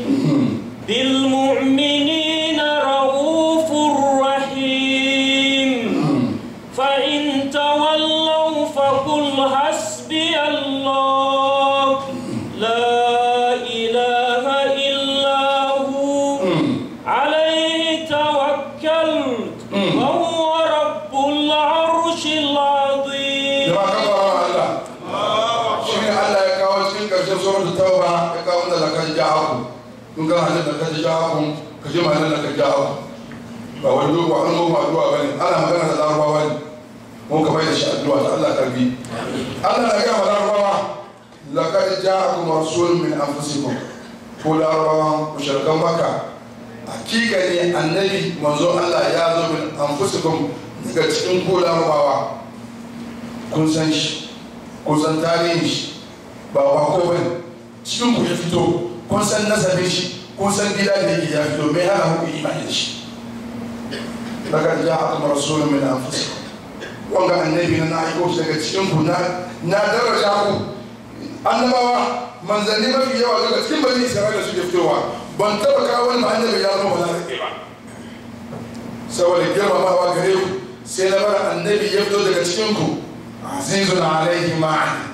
بالمؤمنين رؤوف رحيم فإن تولوا فقل حسبي الله لا إله إلا هو عليه توكلت وهو رب العرش العظيم jama'a kan ba Allah shi ne Allah ya kawo cikin karshen suratul tauba ya kawo da lakan ja'aku kun ga halin da kan ja'aku ka ji ma'anar da kan ja'aku ba wani dogo an goma addu'a bane ana magana da larabawa ne mun ka bai da shi addu'a ta Allah karbi Allah na gama larabawa laqad ja'akum rasulun min anfusikum ko larabawa mushrikan makka hakika ne annabi manzo Allah ya zo min anfusikum daga cikin ko larabawa kun san shi kun san tarihin shi ba bako ba ne cikin ku ya fito kun san nasabin shi kun san gida da yake ya fito mai hana muku imani da shi daga ja aka mara rasulun min anfusikum wanga annabi na na aiko shi daga cikin ku na na daraja ku annabawa manzanni mafi yawa daga cikin bani isra'ila suke fitowa ban taba kawo wani annabi ya zama wala rake ba saboda girmamawa gare ku sai na bar annabi ya fito daga cikin ku azizun alaihi ma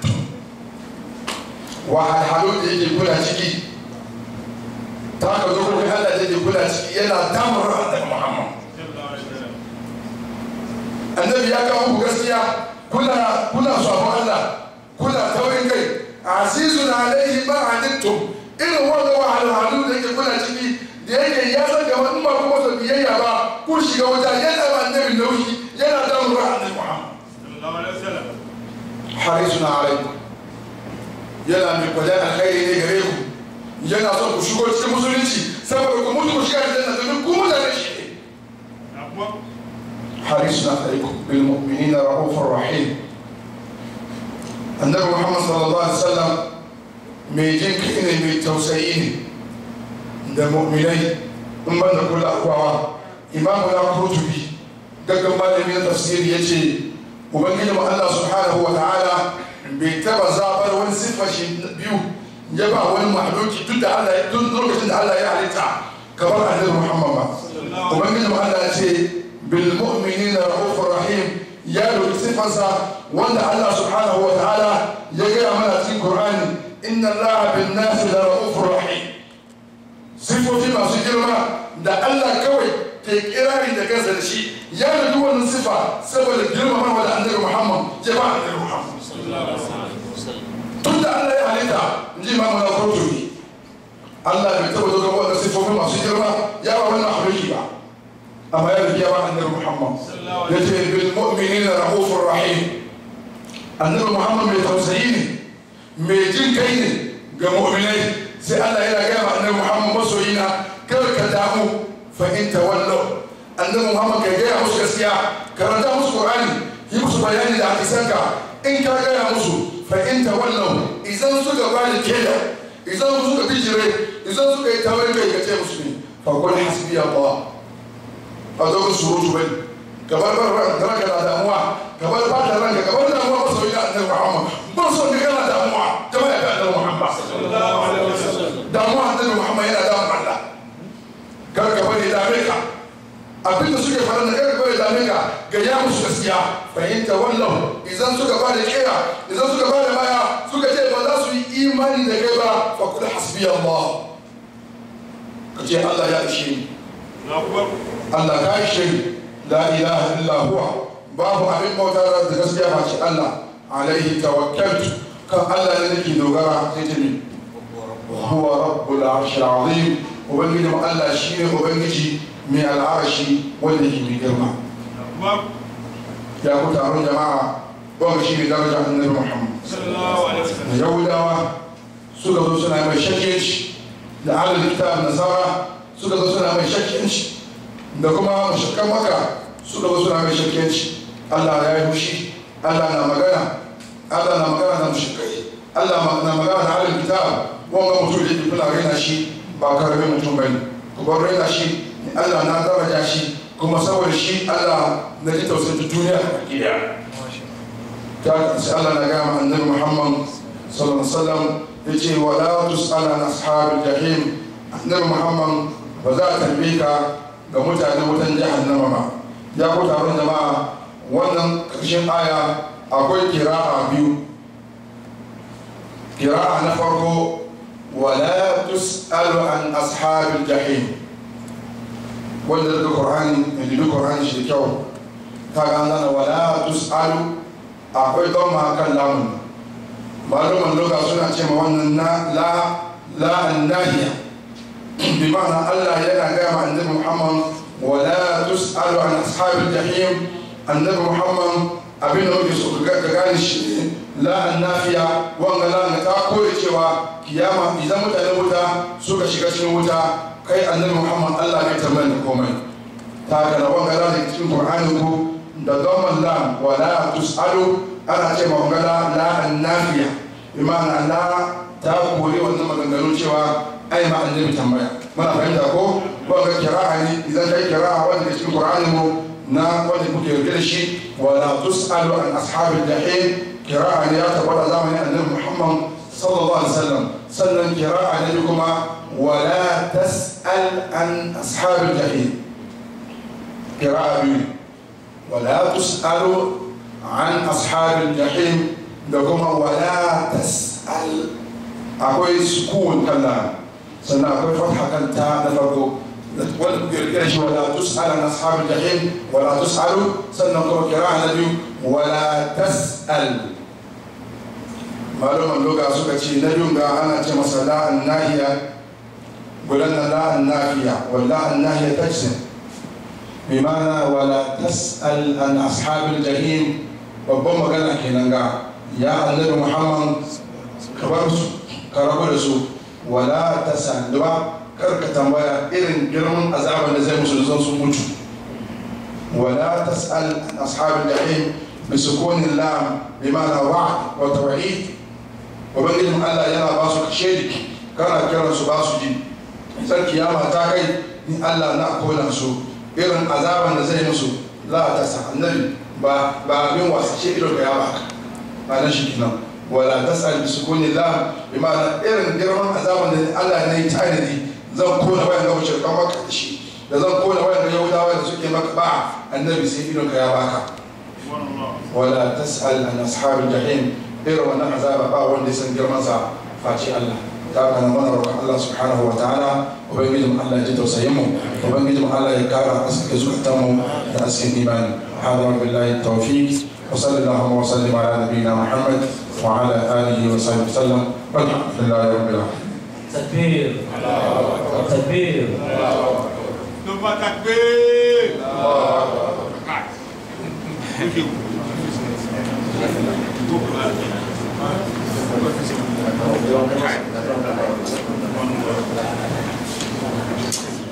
wa halhalu da yake kula ciki ta ka zo kuma Allah da yake kula ciki yana damar annabi Muhammad annabi ya kawo ku gaskiya kuna kuna sabon Allah kuna taurin kai azizun alaihi ma anittum irin wanda wa halhalu da yake kula ciki da yake ya san gaba in ba kuma sa biyayya ba ku shiga wuta yana ba annabi nauyi yana damar annabi Muhammad harisun alaikum yana mai kwajen alkhairi ne gare ku yana son ku shigo cikin musulunci saboda ku mutu ku shiga aljanna domin ku mutane shi ne harisun alaikum bil mu'minina rahufur rahim annabi muhammad sallallahu alaihi wasallam mai jin kai ne mai tausayi ne da mu'minai in ban da kula akwawa imamu na kutubi gaggan malami na tafsiri ya ce ubangiji mu Allah subhanahu wa ta'ala bai taba zabar wani siffar shi biyu ya ba wani mahluki duk da Allah duk lokacin da Allah ya halitta kamar annabi Muhammad ba ubangiji mu Allah ya ce bil mu'minina rahufur rahim ya dauki siffarsa wanda Allah subhanahu wa ta'ala ya gaya mana cikin Qur'ani inna Allah bin nasi la rahufur rahim sifofi masu girma da Allah kawai ke kirari da kansa da shi ya da duk wannan sifa saboda girmama da annabi Muhammad ya ba annabi Muhammad tun da Allah ya halitta in ji imamu na kurtubi Allah bai taɓa zuwa wannan sifofi masu girma ya ba wannan haruki ba amma ya rubiya ba annabi Muhammad ya ce bil mu'minina rahufur rahim annabi Muhammad mai tausayi ne mai jin kai ne ga mu'minai sai Allah yana gaya ma annabi Muhammad masoyina kar ka damu fa in tawallu annabi muhammad ka gaya musu gaskiya karanta musu qur'ani yi musu bayani da hadisanka in ka gaya musu fa in tawallu idan suka bani keda idan suka bijire idan suka yi tawar kai ka ce musu ne fa qul hasbi allah a zo ku surutu bane kamar bar ranka na damuwa kamar ba da ranka kamar damuwa ba sau da annabi muhammad ba so ne kana damuwa jama'a ga annabi muhammad damuwa annabi muhammad yana damun allah kar ka bari dame ka abinda suke faɗa na kar ka bari dame ka ga ya musu gaskiya fahimta wallahu idan suka ba da kera idan suka ba da baya suka ce ba za su yi imani da kai ba fa kula hasbi allah ka ce allah ya ishe ni Allah ka ishe ni la ilaha illa huwa babu abin bauta da gaskiya ba ce Allah alaihi tawakkaltu kan Allah ne nake dogara sai ta mi huwa rabbul arshil azim ubangiji mu Allah shine ubangiji mai al'arshi wanda yake mai girma ya ku taron jama'a wanda shi ne daraja annabi Muhammad yahudawa suka zo suna mai shakkiyanci da alal kitab nasara suka zo suna mai shakkiyanci da kuma mushrikan maka suka zo suna mai shakkiyanci Allah ya yi fushi Allah na magana Allah na magana da mushrikai Allah na magana da alal kitab wanga mutum da kuna raina shi ba karamin mutum bane ku bar raina shi Allah na daraja shi kuma saboda shi Allah na ji tausayin duniya a gida ta sai Allah na gaya annabi Muhammad sallallahu alaihi wasallam yace wala tus'ala an ashabil jahim annabi Muhammad ba za a tambaye ka ga mutanen wutan jahannama ba ya ku taron jama'a wannan ƙarshen aya akwai kira'a biyu kira'a na farko wala tus'alu an ashabil jahim wanda daga qur'ani da dubi qur'ani shi kyau ta ga nan wala tus'alu akwai don ma kan lamun maluman loka suna ce ma wannan na la la annahiya bi ma'ana Allah yana ga ma annabi Muhammad wala tus'alu an ashabil jahim annabi Muhammad abin da muke so ka gane shi la annafiya wanga la ta koyi cewa kiyama idan mutanen wuta suka shiga cikin wuta kai annabi muhammad allah bai tambayar da komai ta ga na wanga la da cikin qur'anin ku da dhamman lam wa la tusalu ana ce ma wanga la la annafiya bi ma'ana la ta kore wannan maganganun cewa ai ma annabi tambaya muna fahimta ko wanga kira'a ne idan kai kira'a wanda ke cikin qur'anin mu na wanda kuke rike da shi wa la tusalu an ashabil jahim kira'a ne ya tabbata zamanin annabi muhammad sallallahu alaihi wasallam sannan kira'a ne kuma wala tas'al an ashabil jahim kira'a biyu wala tus'alu an ashabil jahim da kuma wala tas'al akwai sukun kalla sannan akwai fatha kanta na farko wanda kirkira shi wala tus'al an ashabil jahim wala tus'alu sannan kuma kira'a na biyu wala tas'al maluman loga suka ce na dunga ana ce masa la'an nahiya gudan na la'an nafiya wa la'an nahiya tajsin bi mana wala tas'al an ashabil jahim babban magana kenan ga ya annabi muhammad ka bar su ka rabu da su wala tas'al da kar ka tambaya irin girman azaban da zai musu da sun mutu wala tas'al an ashabil jahim بسكون اللام بمعنى وعد وتوعيد ubangijin allah yana ba su kashe kana kiran su ba su ji idan kiyama ta kai ni allah na kona su irin azaban da zai musu la ta sa annabi ba ba abin wasa ce ido ka ya baka ba na shi kinan wala tasal bi sukuni la bi ma'ana irin girman azaban da allah ne ya tanadi zan kona wayan ga wuce kan maka da shi da zan kona wayan ga yahudawa da suke maka ba annabi sai ido ka ya baka wala tasal an ashabil jahim irin wannan azaba ba wanda ya san girmansa face Allah ta kana mana roƙon Allah subhanahu wa ta'ala ubangijin Allah ya ji tausayin mu ubangijin Allah ya kara aske zukatan mu da askin imani hada billahi tawfiq wa sallallahu wa sallim ala nabiyyina muhammad wa ala alihi wa sahbihi sallam walhamdulillahi rabbil alamin takbir takbir ثم تكبير Thank you.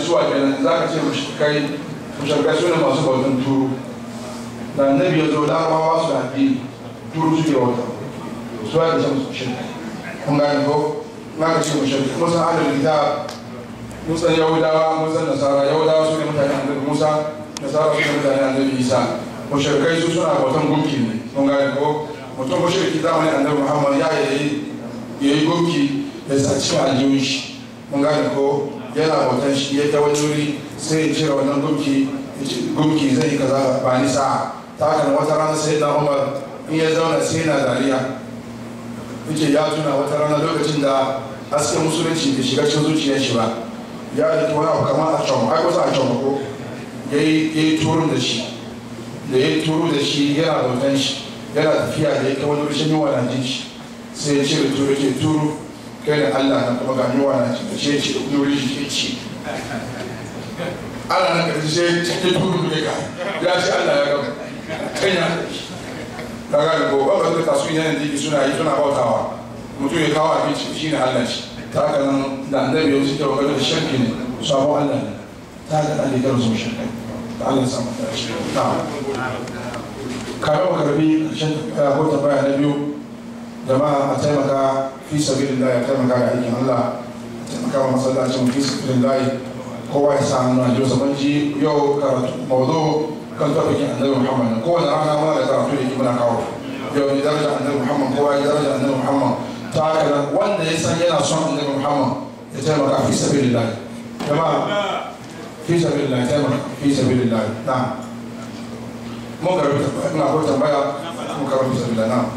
suwa kenan za ka ce mushrikai mushrikai su ne masu bautan turu da annabi ya zo larabawa su da addini turu suke bauta su ya ce musu mushrikai kun gane ko na ka ce mushrikai musan adal kitab musan yahudawa musan nasara yahudawa su ne mutane annabi musa nasara su ne mutane annabi isa mushrikai su suna bautan gunki ne kun gane ko mutum mushriki zamanin annabi muhammad ya yi ya yi gunki ya sa cikin aljihun shi mun gane ko yana bautan shi ya ta wani wuri sai ya cire wannan gunki ya ce gunki zai yi kaza ba ni sa'a ta haka wata rana sai na umar in ya zauna sai yana dariya yace ya tuna wata rana lokacin da hasken musulunci bai shiga cikin zuciyar shi ba ya yi wani abu kamar a can ai kusa a can ko ya yi turun da shi da ya yi turu da shi yana bautan shi yana tafiya da ya kai wani rashin yawa na jin shi sai ya cire turu ya ce turu kai da Allah na kuma ga yawa na jin shi ya ce nuri shi ya ce Allah na karshe sai ya ce turu da ka ya ce Allah ya gaba kan ya ka ga ko ba ba ta su yana jiki suna yi suna bautawa mutum ya kawo abinci shi ne Allah shi ta haka nan da annabi ya wuce ta wakar da shirki ne sabon Allah ne ta haka Allah ya karo su shirki da Allah ya samu ta shi na'am kafin makarbi karshen ko tambaya na biyu jama'a a taimaka fi sabilillah ya taimaka da aikin Allah a taimaka wa masallacin fi sabilillah kowa ya sa hannu a jiyo zaman ji yau karatu mawzo kan tafikin annabi muhammad kowane rana muna da karatu da ke muna kawo yau ne daraja annabi muhammad kowa ya daraja annabi muhammad ta haka nan wanda ya san yana son annabi muhammad ya taimaka fi sabilillah jama'a fi sabilillah ya taimaka fi sabilillah na'am mun karbi ina ko tambaya mun karbi sabila na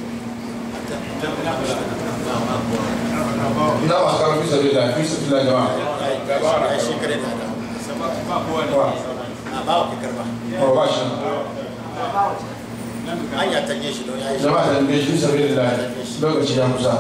ina ma karbi sabila fi sabila jama'a wa ba shi jama'a da ne fi sabila lokaci ya kusa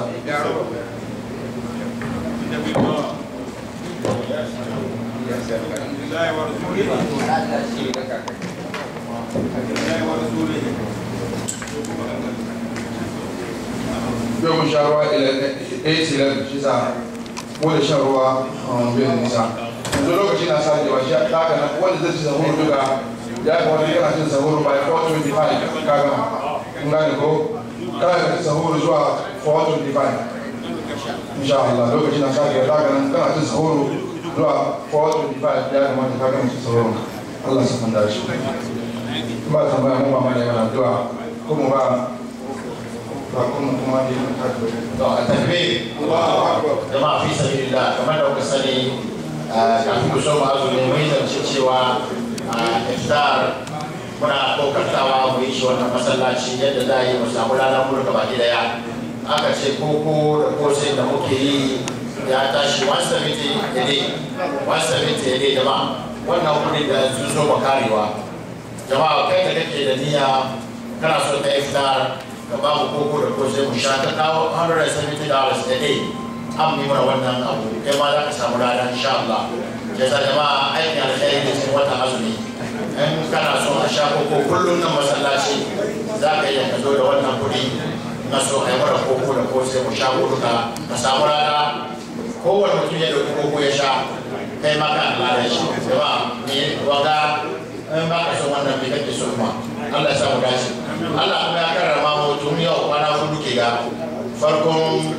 yau mun sha ruwa ɗaya tilar shi sa ko da shan ruwa bai da nisa yanzu lokaci na sake wa shi haka na wanda zai ci sahuru duka ya ga wani yana cin sahuru by 425 kaga kun gane ko kana da sahuru zuwa 425 insha Allah lokaci na sake wa haka nan kana cin sahuru zuwa 425 ya kamata ka gama cin sahuru Allah sa kanda shi ba tambaya mu ba ma ne mana addu'a ko mu ba ba kuma kuma ne to a tafi jama'a fi sabilillah kamar da kuka sani kafin ku so ma azumi mun zance cewa iftar muna kokartawa mu yi shi wannan masallaci yadda za a yi mu samu ranar murka baki daya aka ce koko da kosai da muke yi ya tashi 170 a day 170 a day jama'a wannan kudi da sun so ba karewa jama'a kai da kake da niyya kana so ka iftar ka ba mu koko da kosai mu sha ka kawo 170 dollars a day an yi mana wannan abu kai ma za ka samu rana insha Allah ya sa jama'a aikin alkhairi da cikin watan azumi in kana so a sha koko kullum nan masallaci za ka iya ka zo da wannan kuɗi na so a yi mana koko da kosai mu sha duka ka samu rana kowane mutum ya dauki koko ya sha kai ma ka lada shi jama'a me wanga in ba ka son wannan me kake so kuma Allah ya samu dace Allah kuma ya karrama mu tun yau kwana hudu ke ga farkon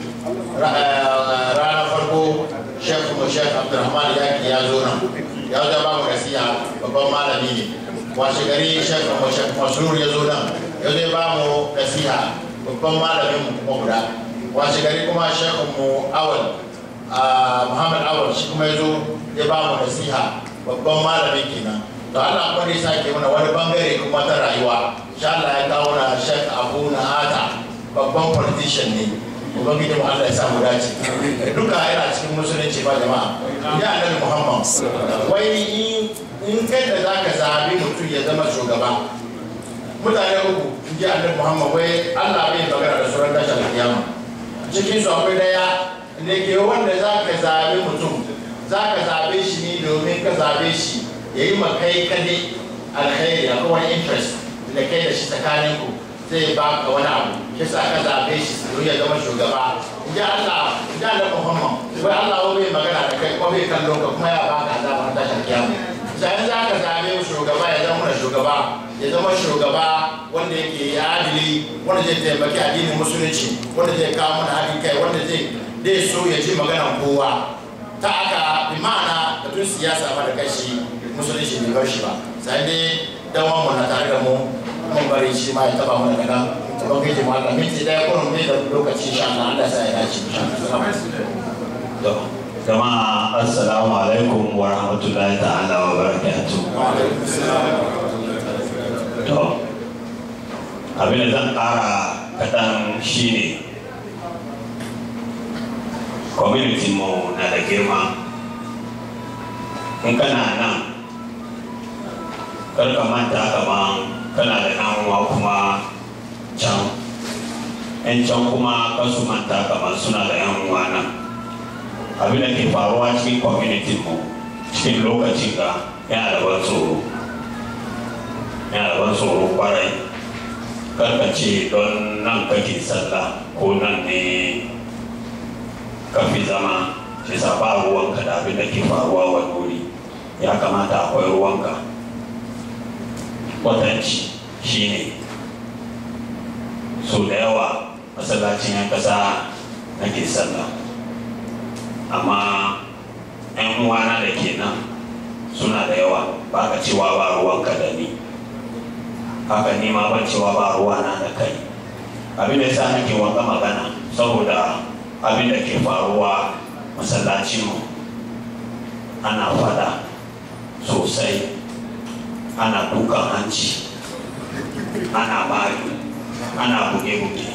ranar farko shek mu shek abdulrahman yaki ya zo nan ya zo ba mu nasiha babban malami ne washe gari shek mu shek masrur ya zo nan ya zo ba mu nasiha babban malamin mu kuma guda washe gari kuma shek mu awal muhammad awal shi kuma ya zo ya ba mu nasiha babban malamin kenan to Allah kuma ne sake mana wani bangare kuma ta rayuwa insha Allah ya kawo na shek abu na ata babban politician ne ubangiji mu Allah ya samu dace duka yana cikin musulunci ba jama'a ya annabi Muhammad wai in kai da zaka zabi mutum ya zama shugaba mutane uku in ji annabi Muhammad wai Allah bai magana da suran tashin kiyama cikin su akwai daya da ke wanda zaka zabi mutum zaka zabe shi ne domin ka zabe shi yayi makai kade alkhairi akwai wani interest da kai da shi tsakaninku zai ba ka wani abu shi sa aka zaɓe shi don ya zama shugaba ya Allah ya Allah Muhammad wai Allah wai bai magana da kai ko bai kallon ka kuma ya ba ka azaba ta tashin kiyama sai za ka zaɓe shugaba ya zama shugaba ya zama shugaba wanda yake adili wanda zai taimaki addinin musulunci wanda zai kawo mana haɗin kai wanda zai zai so ya ji maganar kowa ta aka bi ma'ana batun siyasa ma da kashi musulunci bai bar shi ba sai dai dawon mu na tare da mu mun bari shi ma ya taba mu daga nan ta ban gaji ma minti daya ko mun da lokaci insha Allah Allah sai ya dace insha Allah jama'a assalamu alaikum wa rahmatullahi ta'ala wa barakatuh to abin da zan ƙara kaɗan shine community mu na da girma in kana nan karka manta kaman kana da ɗan uwa kuma can yan can kuma kasu manta kaman suna da yan uwa nan abin da ke faruwa cikin community mu cikin lokacin ga yana da ban tsoro yana da ban tsoro kwarai karka ce don nan kake sallah ko nan ne ka fi zama shi sa ba ruwanka da abin da ke faruwa wani wuri ya kamata akwai ruwanka kwatanci shine so da yawa masallacin yan kasa nake sallah amma yan uwana da ke nan suna da yawa ba ka cewa ba ruwanka da ni haka ni ma ban cewa ba ruwana da kai abin da yasa nake wanga magana saboda abin da ke faruwa masallacinmu ana fada sosai ana dukan hanci ana bari ana buge-buge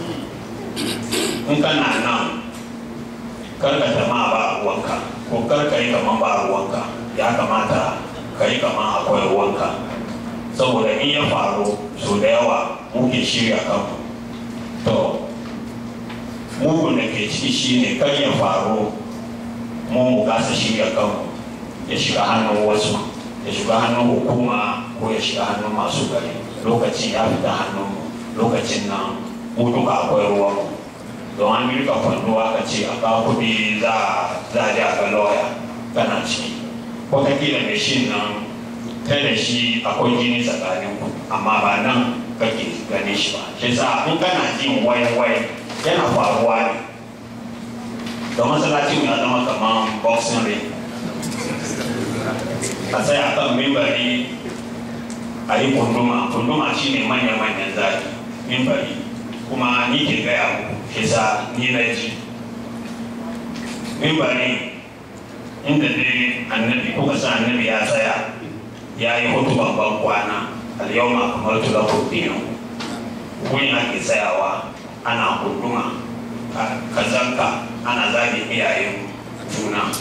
in kana nan karka jama'a ba ruwanka ko karka yi kaman ba ruwanka ya kamata ka yi kaman akwai ruwanka saboda in ya faru so da yawa muke shirya kanmu to mugun da ke ciki shine kan ya faru mu mu kasa shirya kanmu ya shiga hannun wasu ya shiga hannun hukuma ko ya shiga hannun masu gari lokacin ya fita hannunmu lokacin nan mu duka akwai ruwanmu don an rika kwando aka ce a kawo kuɗi za a ji a ga lawyer kana ciki wataƙila mai shi nan kai da shi akwai jini tsakanin ku amma ba nan kake gane shi ba shi sa in kana jin wai-wai yana faruwa ne da masallacin ya zama kamar boxing ring a tsaya kan mimbari a yi kunduma kunduma shine manya-manyan zaki mimbari kuma ni ke gaya muku shi sa ni na ji mimbari inda dai annabi kuka sa annabi ya tsaya ya yi hutuban ban kwana al-yawma kamar tulakum dinu kun ake tsayawa ana kunduma kazanka ana zagin iyayen juna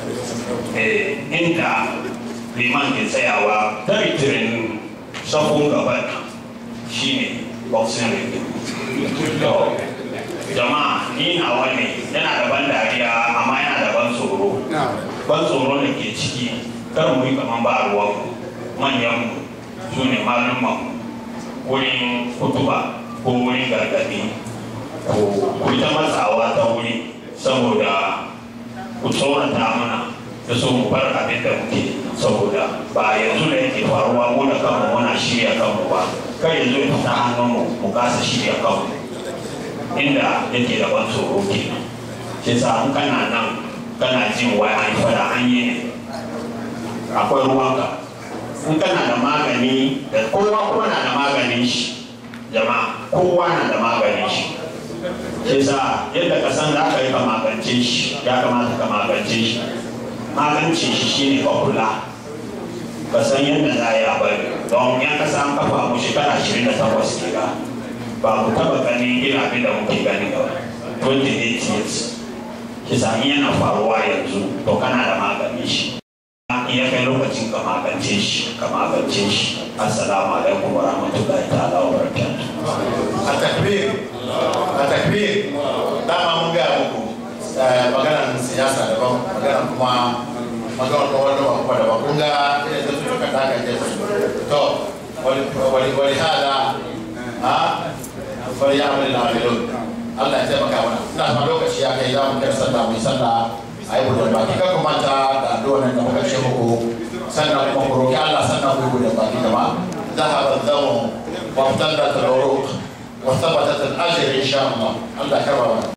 inda liman ke tsayawa taritirin safon gaban shine boxing ring to jama'a ni na wani yana da ban dariya amma yana da ban tsoro ban tsoro da ke ciki kar mu yi kaman ba ruwan manyan su ne malumman wurin kutuba ko wurin gargadi ku ta matsawa ta wuri saboda ku tsorata mana da so mu bar abin da muke saboda ba yanzu da yake faruwa mu da kanmu muna shirya kanmu ba kai yanzu ya fita hannunmu mu kasa shirya kanmu inda yake da ban tsoro kenan shi sa in kana nan kana jin wai an fada an yi ne akwai ruwanka in kana da magani da kowa kuma na da maganin shi jama'a kowa na da maganin shi shi sa yadda ka san za ka yi ka magance shi ya kamata ka magance shi magance shi shine ka kula ka san yadda za a yi a bari don ya kasa an kafa mu shekara ashirin da takwas ke ga ba mu taba ganin irin abin da muke gani ba 28 years shi sa in yana faruwa yanzu to kana da maganin shi iya kai lokacin ka magance shi ka magance shi assalamu alaikum wa rahmatullahi ta'ala wa barakatuh a takbir a takbir dama mun gaya muku maganar siyasa daban maganar kuma maganar kuma wani abubuwa daban kun ga irin da suka taka ke to wani hada ha bari ya amina amilun Allah ya taimaka mana ina ma lokaci ya kai za mu kai sallah mu yi sallah a yi gudun baki kan kuma ta da addu'a nan da muka ce muku sannan kuma ku roki Allah sannan ku yi gudun baki jama'a ذهب الدم وابتلت العروق وثبتت الاجر ان شاء الله الله كرمنا